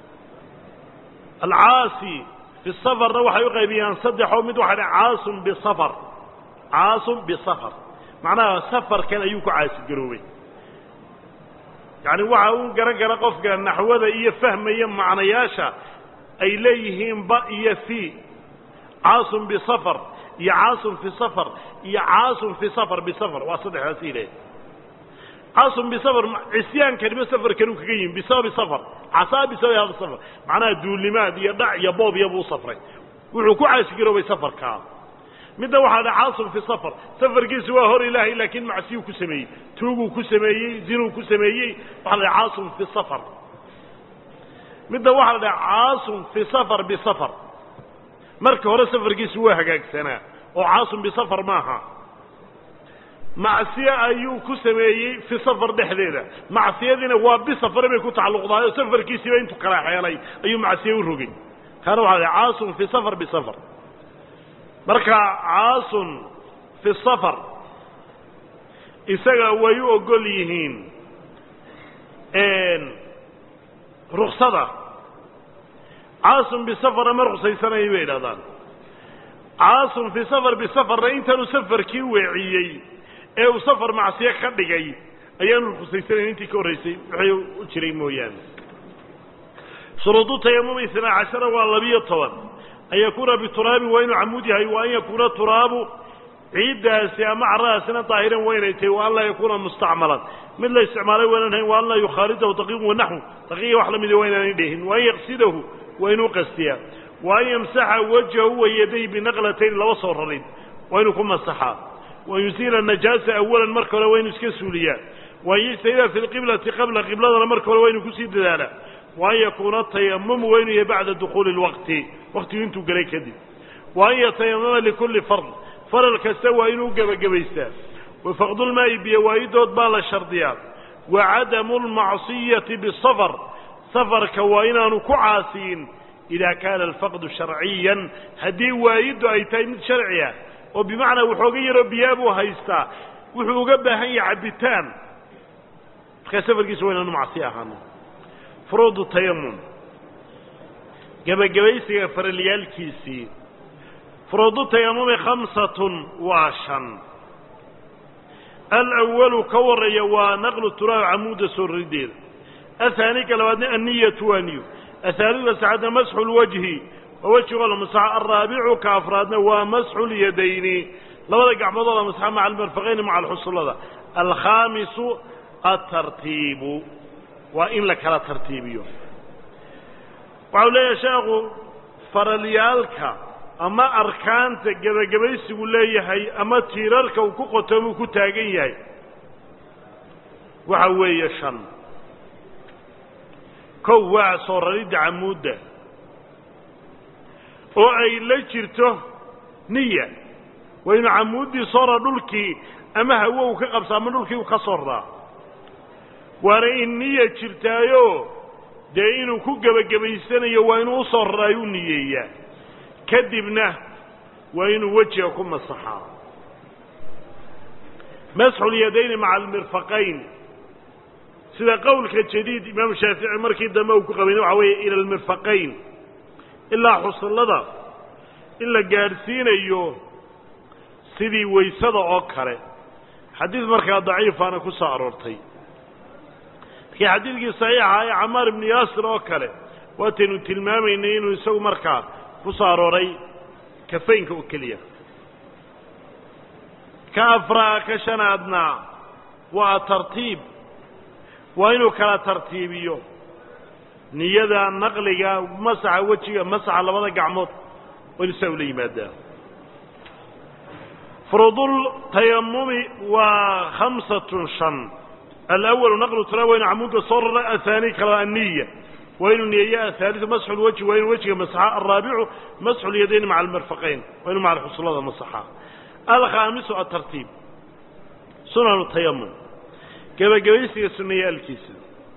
alcaasi fi safarna waxay u qaybiyaan saddexoo mid waxaa dha caasun bisafar caasun bisafar macnaha safarkan ayuu ku caasigaroobay yacni waxa uu garan kara qofka naxwada iyo fahmaya macnayaasha ay leeyihiin ba iyo fi caasun bisafar iyo caasun fi safar iyo caasun fi safar bisafar waa saddexdaas ilahay caasun bisafar cisyaankaniba safarkanuu kaga yimi bisababi safar casaa bisababi hada safar macnaha duulimaad iyo dhac iyo boob iyabuu safray wuxuu ku caasigaroobay safarkaa midda waxaa dha caasun fi safar safarkiisu waa hor ilaahay laakiin macsiyuu ku sameeyey tuuguu ku sameeyey zinuu ku sameeyey waxaa la dhaha caasun fi safar midda waxaa la dhaha caasun fi safar bisafar marka hore safarkiisu waa hagaagsanaa oo caasun bisafar maaha macsiye ayuu ku sameeyey fi safar dhexdeeda macsiyadiina waa bisafare bay ku tacalluqdahay oo safarkiisiiba intuu kala xeelay ayuu macsiye u rogay kaana waxaa la dhaha caasun fi safar bisafar marka caasun fi safar isaga way u ogol yihiin ruksada caasun bisafara ma ruksaysanaya bay idhahdaan caasun fi safar bisafarna intaanu safarkii weeciyey ee uu safar macsiye ka dhigay ayaanu rukusaysanayn intii ka horraysay wixii u jiray mooyaane shuruudu tayamumi isnaa cashara waa labiyo toban an yakuuna bituraabi waa inuu camuud yahay wa an yakuuna turaabu ciiddaasi ama caradaasina daahiran waa inay tahay wa an laa yakuuna mustacmalan mid la isticmaalay waynaan hayn wa an laa yukhaalidahu daqiiqun wanaxwu daqiiqa wax la mida waa inaanay dhehin wa an yaqsidahu waa inuu qastiyaa wa an yamsaxa wajhahu wa yaday binaqlatayn laba soo rarin waa inuu ku masaxaa wa an yusiila najaasa awalan marka hore waa inuu iska suuliyaa wa an yajtahida fi lqiblati qabla qibladana marka hore waa inuu kusii dadaalaa wa an yakuuna tayamumu waa inuu yahay bacda dukhuuli lwaqti waqtigu intuu gelay kadib wa an yatayamama likulli fard faral kasta waa inuu gebagabaystaa wa faqdulmaa'i biyo waayidood baa la shardiyaa wa cadamu lmacsiyati bisafar safarka waa inaanu ku caasiyin idaa kaana alfaqdu sharciyan haddii waayiddu ay tahay mid sharci ah oo bimacnaa waxooga yaroo biyaa buu haystaa wuxuu uga baahan yahay cabbitaan markaa safarkiisa waa inaanu macsi ahaano furuudu tayamum gebagabaysiga faralyaalkiisii furuudu tayamumi khamsatun waa shan alawalu ka warreeya waa naqlu turaab camuudda soo rideeda ahaani ka labaadna anniyatu waa niyo ahaalidu saxadna masxu lwajhi waa wejigo la masaxo alraabicu ka afraadna waa masxu lyadayni labada gacmoodoo la masaxa maca almarfaqayni maca alxusullada alkhaamisu atartiibu waa in la kala tartiibiyo waxau leeyahay sheekhu faralyaalka ama arkaanta gebagabaysigu leeyahay ama tiirarka uu ku qotoomuu ku taagan yahay waxa weeye shan kow waa soo raridda camuudda oo ay la jirto niya waa inuu camuuddii soo raa dhulkii ama hawo uu ka qabsa ama dhulkii uu ka soo raraa waana in niya jirtaayo dee inuu ku gebagabaysanayo waa inuu usoo raraayo u niyeeyaa kadibna waa inuu wejiga ku masaxaa masxu lyadayni maca almirfaqayn sida qowlka jadiid imaamu shaafici markii dambe uu ku qabayna waxa weeye ila almirfaqayn ilaa xusullada in la gaadhsiinayo sidii waysada oo kale xadiid markaa daciifaana ku soo aroortay markii xadiidkii saxiixa ee camaar ibnu yaasir oo kale waataynu tilmaamaynay inuu isagu markaa ku soo arooray kafaynka oo keliya ka afraa ka shanaadna waa tartiib waa inuu kala tartiibiyo niyada naqliga masaxa wejiga masaxa labada gacmood waa inu saa ula yimaadaa furuudul tayamumi waa khamsatun shan alawalu naqlu tala waa inu camuudka soo rara ahaani kala aniya waa inuu niyeeyo ahaaliu masxu lwajhi waa inuu wejiga masaxa alraabicu masxu lyadayni maca almirfaqayn waa inu maca xusulada masaxa alkhaamisu atartiib sunanu tayamum gebagabaysiga sunayaalkiisa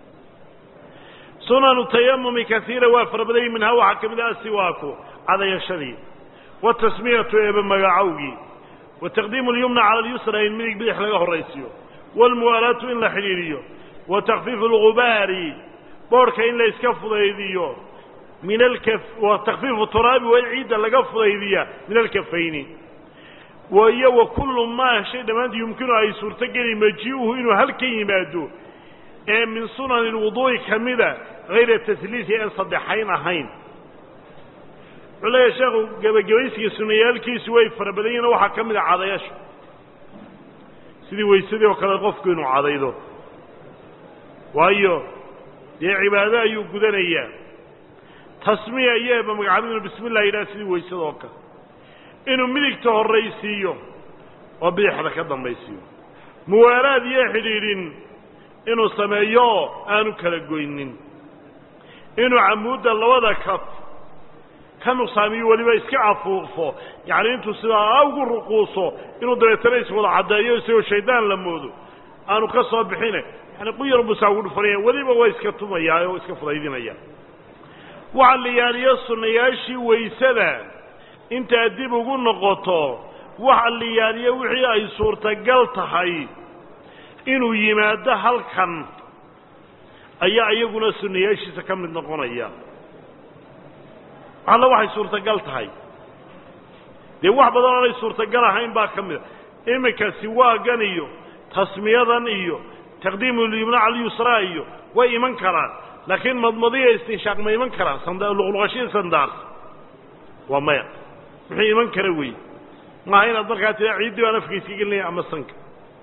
sunanu tayamumi kaiira waa farabadayy minhaa waxaa ka mid ah asiwaaku cadayashadii watasmiyatu eeba magacowgii wa taqdiimu lyumna cala alyusra in midig bidix laga horraysiyo waalmuwaalaatu in la xidhiidhiyo wa takfiifu algubaari boodhka in la iska fudaydiyo min alka wa takfiifu turaabi waa in ciidda laga fudaydiya min alkafayni iyo wa kullu maa shay dhammaantii yumkinu ay suurtogeli majii'uhu inuu halkan yimaado ee min sunani lwuduu'i ka mida hayra tasliisi aan saddexayn ahayn wuxuu leeyahay sheekhu gebagabaysiga sunayaalkiisu way fara badan yihin waxaa ka mid a cadayasha sidii weysadii oo kale qofku inuu cadaydo waayo dee cibaado ayuu gudanayaa tasmiya iyo eeba magacaabid inuu bismi llah yidhaha sidii weysada oo kale inuu midigta horraysiiyo oo bidixda ka dambaysiiyo muwaalaad iyo xidhiidhin inuu sameeyo aanu kala goynin inuu camuudda labada kaf ka nuqsaamiyo weliba iska afuufo yacni intuu sidaa ugu ruquuso inuu dabeetana iswada caddeeyo isagoo shaydaan la moodo aanu ka soo bixine yani quyar busaa ugu dhufanaya weliba waa iska tumayaa oo iska fudaydinaya waxaa la yaaliyo sunnayaashii waysada intaad dib ugu noqoto waxa la yaaliyo wixii ay suurtagal tahay inuu yimaado halkan ayaa iyaguna sunnayaashiisa ka mid noqonaya alla waxay suurtagal tahay dee wax badan oonay suurtagal ahayn baa ka mid a iminka siwaagan iyo tasmiyadan iyo taqdiimu lyumna cala lyusraa iyo way iman karaan laakiin madmadiya istinshaaq ma iman karaan luqluqashii sandaars waa maya muxuu iman kara wey maaha inaad markaa tira ciiddii baan afka iska gelinaya ama sanka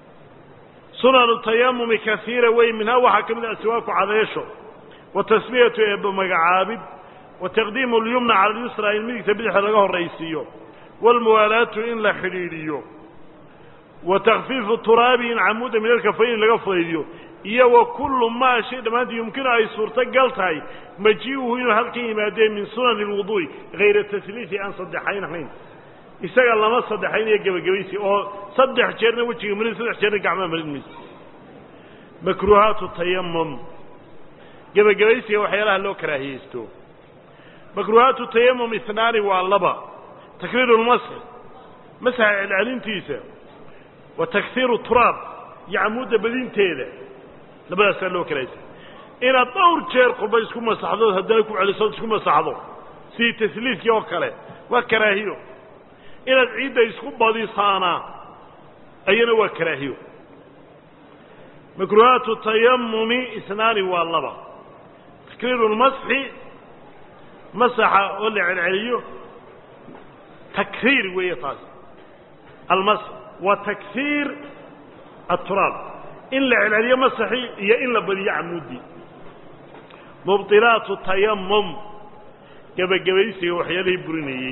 sunanu tayamumi kaiira wey minhaa waxaa ka mid ah siwaaku cadayasho wa tasmiyatu eeba magacaabid wa taqdiimu lyumna cala alyusra in midigta bidixda laga horraysiiyo waalmuwaalaatu in la xidhiidhiyo wa takfiifu turaabi in camuuda min alkafayn laga fudaydiyo iyo wa kullu maa shay dhammaantii yumkinu ay suurtogal tahay majii'uhu inuu halkan yimaadee min sunani lwuduu'i hayra tasliisi aan saddexayn ahayn isaga lama saddexaynayo gebagabaysi oo saddex jeerna wejiga marin saddex jeerna gacmaha marin mayso makruuhaatu tayamum gebagabaysiga waxyaalaha loo karaahiyeysto makruuhaatu tayamum isnaani waa laba takriiru lmasx masaxa celcelintiisa wa taksiiru turaab iyo camuudda badinteeda labadaasaa loo karaahiyeysta inaad dhowr jeer qurba isku masaxdood haddana ku celisood isku masaxdo sidii tasliiskii oo kale waa karaahiyo inaad ciidda isku badisaana ayana waa karaahiyo makruuhaatu tayamumi isnaani waa laba takriiru lmasxi masaxa oo la celceliyo takriir weeye taas almasx wa taksiir aturaab in la celceliyo masaxii iyo in la badiyo camuuddii mubdilaatu tayamum gebagabaysiga waxyaalihii burinayey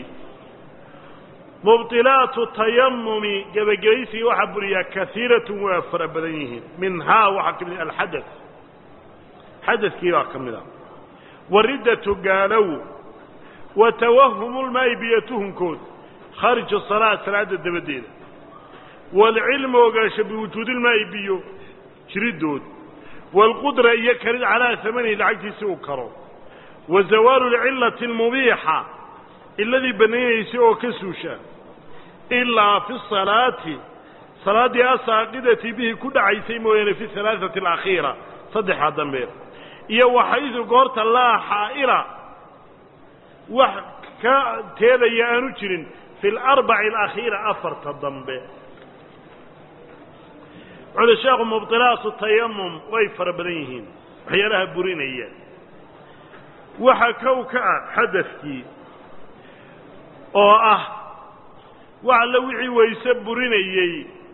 mubdilaatu tayamumi gebagabaysiga waxaa buriyaa kaiiratun waa fara badan yihiin minhaa waxaa ka mid alxada xadadkii baa ka mid a wariddatu gaalow wa tawahumu lmaa'i biyo tuhunkood khaariju salaa salaadda dabadeeda waalcilmu ogaansho biwujuudilmaa'i biyo jiriddood waalqudra iyo karid calaa amanihi lacagtiisi uu karo wa zawaalu lcillati almubiixa ciladii bannaynaysay oo ka suusha ilaa fi salaati salaaddii asaaqidati bihi ku dhacaysay mooyaane fi alaaati alakhiira saddexaa dambe iyo waxaydu goorta laa xaa'ila wax ka teedaya aanu jirin fi alarbaci alakhiira afarta dambe wuxuuhi sheekhu mubtilaasu tayamum way fara badan yihiin waxyaalaha burinaya waxa kow ka ah xadafkii oo ah wax alla wixii wayse burinayey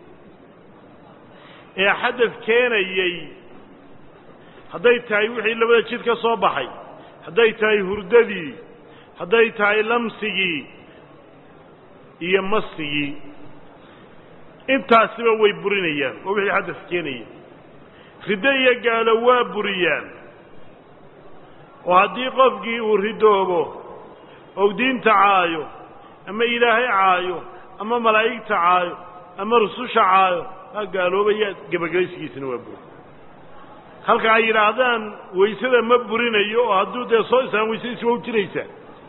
ee xadaf keenayey hadday tahay wixii labada jid ka soo baxay hadday tahay hurdadii hadday tahay lamsigii iyo masigii intaasiba way burinayaan oo wixii xadaf keenaya riddo iyo gaalo waa buriyaan oo haddii qofkii uu ridoobo ou diinta caayo ama ilaahay caayo ama malaa'igta caayo ama rususha caayo waa gaaloobaya gebagabaysigiisana waa buri halka ay yidhaahdaan waysada ma burinayo oo hadduu dee soo islaan waysadiisi waa u jiraysaa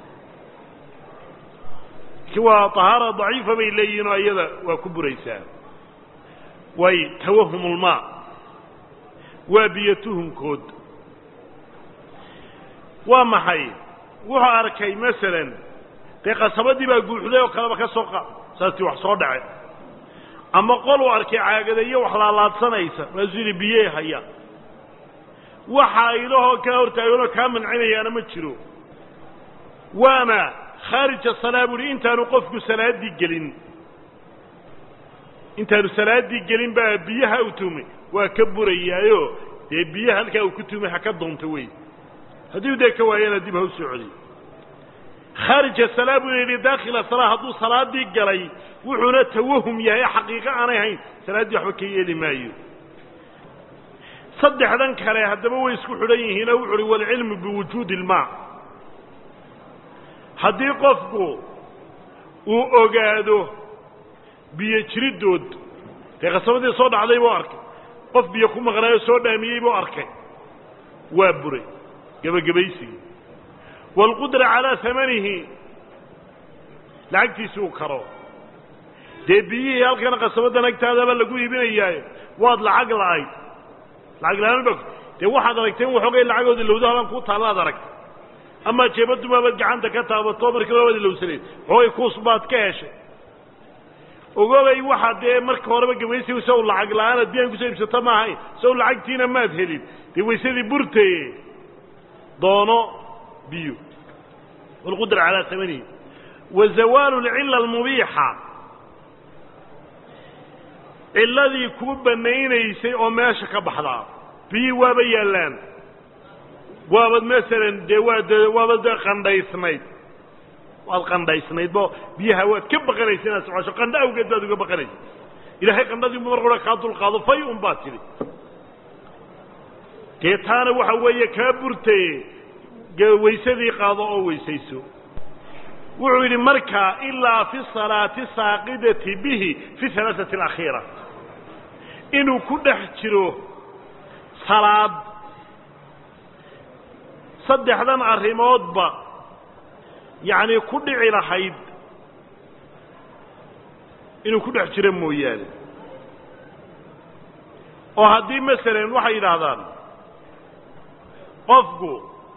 waa tahaara daciifa bay leeyihin oo iyada waa ku buraysaa way tawahumulmaa waa biyo tuhunkood waa maxay wuxuu arkay masalan dee qasabadii baa guuxday oo kaleba ka soo qaad saastii wax soo dhace ama qoluu arkay caagadayo wax laalaadsanaysa maasuu yidhi biyey haya waxa idahoo kaa hortaaganoo kaa mancinayaana ma jiro waana khaarija salaa buuhi intaanu qofku salaaddii gelin intaanu salaaddii gelin baa biyaha u tumay waa ka burayaayo dee biyaha halkaa uu ku tumay ha ka doonto wey haddii dee ka waayana dib ha u socday khaarija salaa buu yidhi daakhila salaa hadduu salaaddii galay wuxuuna tawahum yahay xaqiiqo aanay hayn salaaddii waxba ka yeeli maayo saddexdan kale haddaba way isku xidhan yihiinoo wuxu uhi waalcilmu biwujuudi ilmaa haddii qofku uu ogaado biyo jiriddood dee qasabadii soo dhacday buu arkay qof biyo ku maqnaayoo soo dhaamiyey buu arkay waa buray gebagabaysigii waalqudra calaa hamanihi lacagtiisi uu karo dee biyihii halkan qasabaddan agtaadaba lagu iibinayaayo waad lacag la'ayd lacag la-aan ba dee waxaad aragteen waxoogay lacagooda lowdo halan kuu taallaad aragtay amaa jeebadumaabaad gacanta ka taabato markii labaad ilowsanayd xoogay kuus baad ka heshay ogobay waxaa dee marka horeba gabaysigu saw lacag la-aanaad biyaan kusoo iibsato ma ahayn saw lacagtiina maad helin dee waysadii burtaye doono biyo waalqudra calaa tamanihi wa zawaalu alcilla almubiixa cilladii kuu banaynaysay oo meesha ka baxdaa biyii waaba yaallaan waabad masalan dee waad waabad dee qandhaysnayd waad qandhaysnayd bo biyaha waad ka baqanaysa inaad socosho qandho awgeed baad uga baqanaysa ilaahay qandhadiibu mar qura kaa dulqaado fay un baad tidhi dee taana waxa weeye kaa burtaye waysadii qaado oo weysayso wuxuu yidhi markaa ilaa fi salaati saaqidati bihi fi halaaثati alakhiira inuu ku dhex jiro salaad saddexdan arrimoodba yacnii ku dhici lahayd inuu ku dhex jiro mooyaane oo haddii masalan waxay yidhaahdaan qofku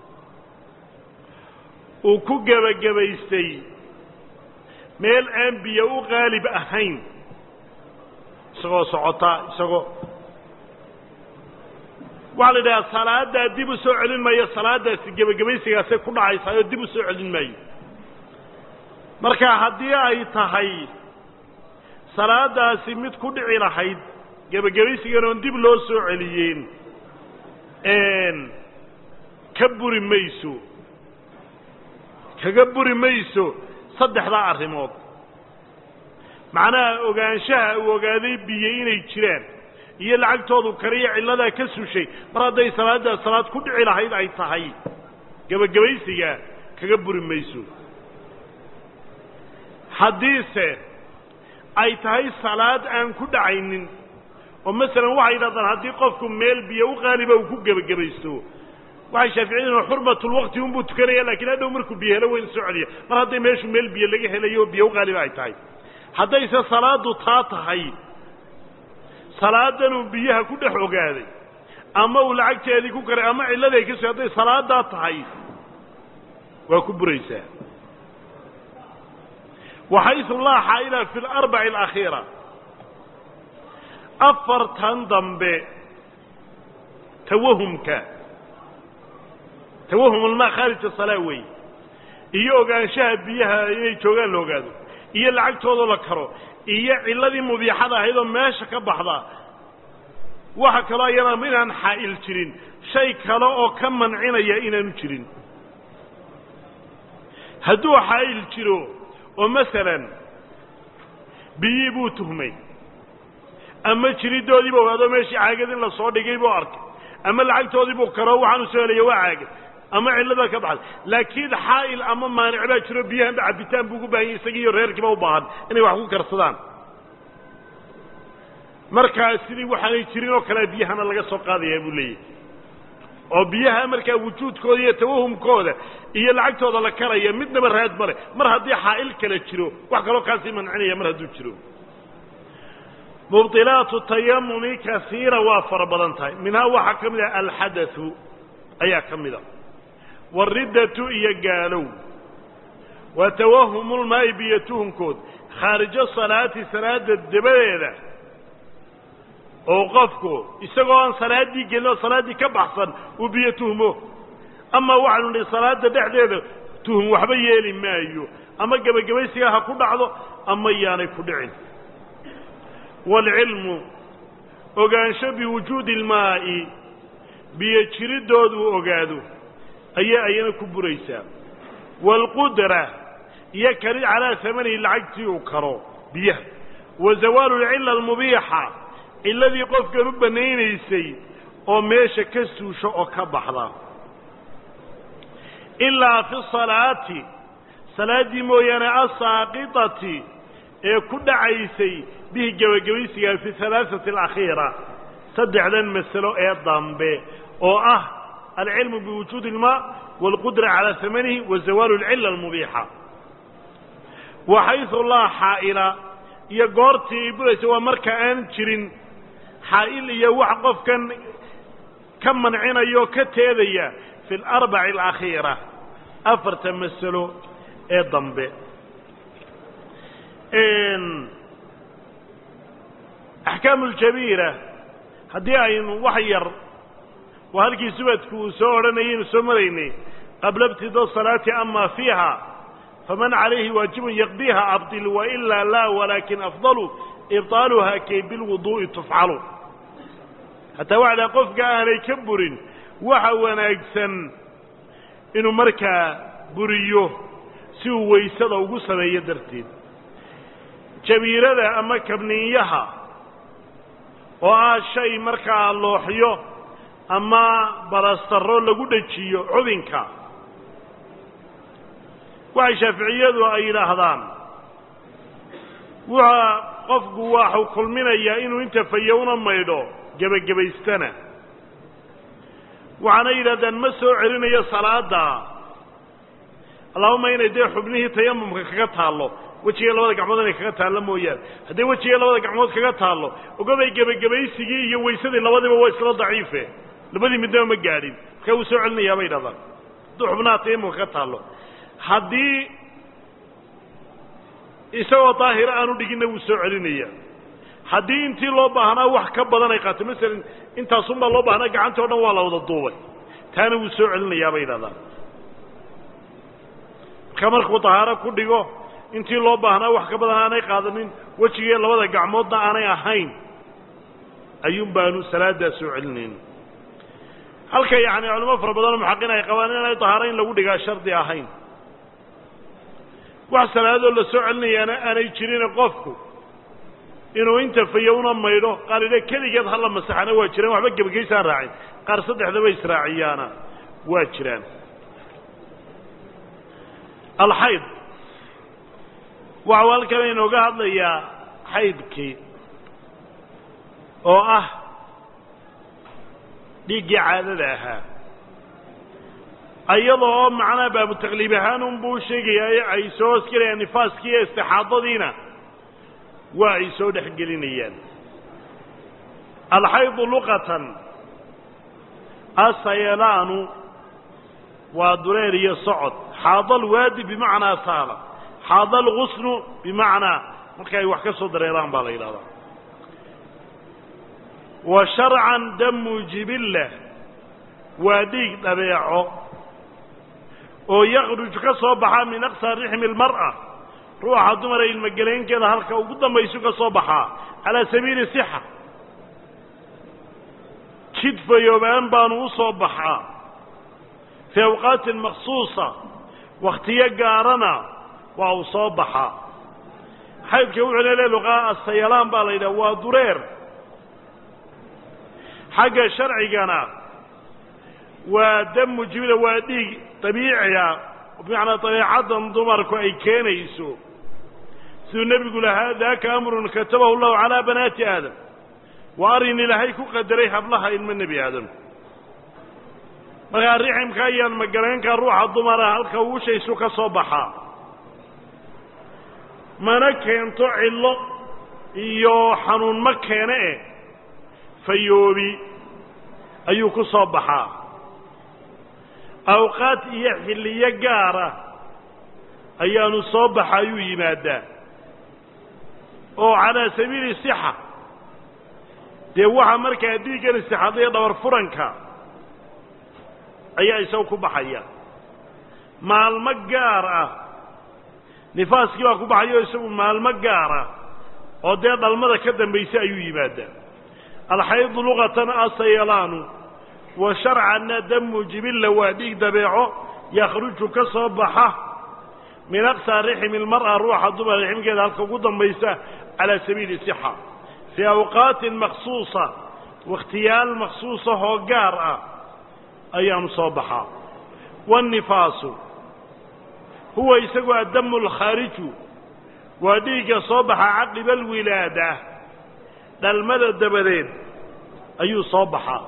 uu ku gebagabaystay meel aan biyo u qaalib ahayn isagoo socota isagoo waxaa la yidhahaa salaaddaa dib u soo celin maayo salaaddaasi gebagabaysigaasay ku dhacaysaa oo dib u soo celin maayo marka haddii ay tahay salaaddaasi mid ku dhici lahayd gebagabaysigan oon dib loo soo celiyeen ka buri mayso kaga buri mayso saddexdaa arrimood macnaha ogaanshaha uu ogaaday biyo inay jiraan iyo lacagtoodu kariyo cilladaa ka sushay mar hadday salaaddaa salaad ku dhici lahayd ay tahay gebagabaysiga kaga buri mayso haddiise ay tahay salaad aan ku dhacaynin oo masalan waxay yidhahdaan haddii qofku meel biyo u qaaliba uu ku gebagabaysto waxay shaaficiyaduna xurmatulwaqti unbuu tukanaya lakiin hadhow markuu biyo helo wayna soo celiya mar hadday meeshu meel biyo laga helayo oo biyo u qaaliba ay tahay haddayse salaaddu taa tahay salaadanuu biyaha ku dhex ogaaday ama uu lacagteedii ku karay ama cilladay ka so hadday salaadaa tahay waa ku buraysaa waxaysu laa xaa'ila fi larbaci alakhiira afartan dambe tawahumka tawahumulmaa khaarija salaa weeye iyo ogaanshaha biyaha inay joogaan la ogaado iyo lacagtoodoo la karo iyo cilladii mubiixada ahayd oo meesha ka baxda waxa kaloo ayana inaan xaa'il jirin shay kale oo ka mancinaya inaanu jirin hadduu xaa'il jiro oo masalan biyii buu tuhmay ama jiriddoodiiba ogaado meeshii caagad in la soo dhigay buu arkay ama lacagtoodii buu karo waxaanu soo helaya waa caagad ama cillada ka baxday laakiin xaa'il ama maanic baa jiro biyahanba cabitaan buu ugu bahan yahy isagii iyo reerkiiba u baahan inay wax ku karsadaan markaa sidii waxaanay jirin oo kale biyahana laga soo qaadayaa buu leeyahy oo biyaha markaa wujuudkooda iyo tawahumkooda iyo lacagtooda la karaya midnaba raad male mar haddii xaa'il kale jiro wax kaloo kaasii mancinaya mar hadduu jiro mubdilaatu tayamumi kasiira waa fara badan tahay minhaa waxaa ka mid ah alxadathu ayaa ka mid a wariddatu iyo gaalow wa tawahumulmaa'i biyo tuhunkood khaarijo salaati salaada dabadeeda oo qofku isagoo aan salaaddii gelin oo salaaddii ka baxsan uu biyo tuhmo ama waxaanu nihi salaada dhexdeeda tuhum waxba yeeli maayo ama gebagabaysiga ha ku dhacdo ama yaanay ku dhicin waalcilmu ogaansho biwujuudi ilmaa'i biyo jiriddoodu ogaado ayay ayana ku buraysaa waalqudra iyo kari calaa hamanihi lacagtii uu karo biyaha wa zawaalu alcilla almubiixa cilladii qofkan u banaynaysay oo meesha ka suusho oo ka baxda ilaa fi salaati salaaddii mooyaane asaaqitati ee ku dhacaysay bihi gebagabaysigaa fi halaaثati alakhiira saddexdan masalo ee dambe oo ah alcilmu biwujuudi ilmaa waalqudra calaa hamanihi wa zawaalu alcilla almubiixa waxaysu laa xaa'ila iyo goortii ay buraysa waa marka aan jirin xaa'il iyo wax qofkan ka mancinaya oo ka teedaya fi alarbaci alakhiira afarta masalo ee dambe axkaamu aljabiira haddii aynu wax yar waa halkii subadku uu soo odhanayaynu soo maraynay qabla ibtida salaati ama fiiha faman calayhi waajibun yaqdiiha abdil wailaa laa walaakin afdalu ibطaaluha kay bilwuduu'i tufcalu hataa waxdaa qofka aanay ka burin waxa wanaagsan inuu markaa buriyo si uu waysada ugu sameeyo darteed jabiirada ama kabniinyaha oo ah shay markaa looxyo ama balastarro lagu dhejiyo cubinka waxay shaaficiyadu ay yidhaahdaan wuxa qofku waxuu kulminayaa inuu inta fayowna maydho gebagabaystana waxaana yidhahdaan ma soo celinayo salaada allahuma inay dee xubnihii tayamumka kaga taallo wejiga labada gacmood inay kaga taallo mooyaane hadday wejiga labada gacmood kaga taallo ogobay gebagabaysigii iyo weysadii labadiba waa isla daciife labadii midnaba ma gaadhin markaa wuu soo celinayaa bay yidhahdaan hadduu xubnaha tayamumka kaga taallo haddii isagoo daahira aanu dhiginna wuu soo celinaya haddii intii loo baahnaa wax ka badan ay qaato masalan intaasunbaa loo baahnaa gacantii o dhan waa la wada duubay taana wuu soo celinayaa bay yidhahdaan marka markuu dahaaro ku dhigo intii loo baahnaa wax ka badan aanay qaadanin wejigii labada gacmoodna aanay ahayn ayuun baanu salaaddaa soo celinayn halka yacni culimo fara badanoo muxaqin ay qabaan inaanay dahaaro in lagu dhigaa shardi ahayn wax salaadoo la soo celinayaana aanay jirine qofku inuu inta fayowna maydho qaar idha keligeed hala masaxana waa jiraan waxba gebagaysaan raacin qaar saddexdaba israaciyaana waa jiraan alxayd waxau halkan inooga hadlayaa xaydkii oo ah dhiiggii caadada ahaa iyadoo oo macnaha baabu takliib ahaan unbuu u sheegayaa ay soo hosgelayaan nifaaskii iyo istixaadadiina waa ay soo dhex gelinayaan alxaydu luqatan asayalaanu waa dureer iyo socod xaada alwaadi bimacnaa saala xaada algusnu bimacnaa marka ay wax ka soo dareeraan baa la yidhahdaa wa sharcan damu jibilla waa dhiig dhabeeco oo yakruj ka soo baxa min aqsa rixmi almar'a ruuxa dumara ilmogelaynkeeda halka ugu dambaysu ka soo baxaa calaa sabiili sixa jid fayoobaan baanu u soo baxaa fii awqaatin maksuusa wakhtiyo gaarana waa uu soo baxaa xaydka wuxuuna le luqaa asayalaan baa la yidhaha waa dureer xagga sharcigana waa damu jibila waa dhiig dabiiciga bimacnaa dabeecaddan dumarku ay keenayso siduu nebigu lahaa daaka amrun katabahu llahu calaa banaati aadam waa arrin ilaahay ku qadaray hablaha ilmo nebi aadam markaa riximka ayaan magalaynka ruuxa dumara halka uushaysu ka soo baxaa mana keento cillo iyo xanuun ma keene eh fayoobi ayuu ku soo baxaa awqaad iyo xilliyo gaara ayaanu soo baxa ayuu yimaadaa oo calaa sabiili sixa dee waxaa markaa dhiiggan istixaadaya dhabar furanka ayaa isaga ku baxaya maalmo gaar ah nifaaskii baa ku baxayo isagu maalmo gaar ah oo dee dhalmada ka dambaysa ayuu yimaadaa alxaydu luqatan asayalaanu wa sharcanna damu jibilla waa dhiig dabeeco yakhruju ka soo baxa min aqsaa rixmi lmar'a ruuxa dumar rixmkeeda halka ugu dambaysa calaa sabiili sixa fii awqaatin maksuusa wakhtiyaal maksuusahoo gaar ah ayaanu soo baxaa waannifaasu huwa isagu addamu alkhaariju waa dhiigga soo baxa caqiba alwilaada dhalmada dabadeed ayuu soo baxaa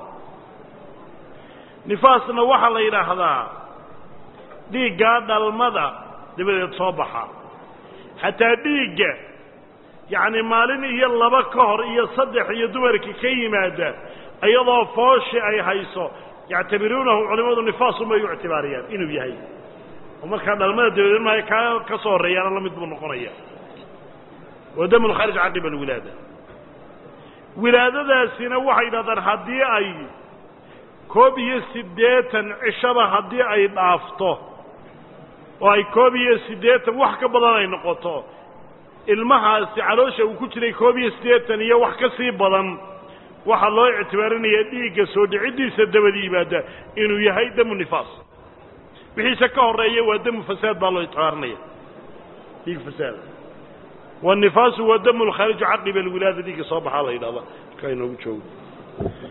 nifaasna waxaa la yidhaahdaa dhiiggaa dhalmada dabadeed soo baxa xataa dhiigga yacni maalin iyo laba ka hor iyo saddex iyo dumarka ka yimaada iyadoo fooshi ay hayso yactabiruunahu culimmadu nifaasunbay u ictibaariyaan inuu yahay oo markaa dhalmada dabadeed maayo kaa ka soo horreeyaana la mid buu noqonaya wa damu lkhaarij caqiba alwilaada wilaadadaasina waxay yidhahdaan haddii ay koob iyo siddeetan cishaba haddii ay dhaafto oo ay koob iyo siddeetan wax ka badan ay noqoto ilmahaasi caloosha uu ku jiray koob iyo siddeetan iyo wax ka sii badan waxaa loo ictibaarinaya dhiigga soo dhiciddiisa dabadi yimaada inuu yahay damu nifaas wixiise ka horreeya waa damu fasaad baa loo ictibaarinaya dhiig fasaad wannifaasu waa damu lkhaariju caqiba alwilaada dhiigga soo baxaa la yidhahda markaa inoogu joogo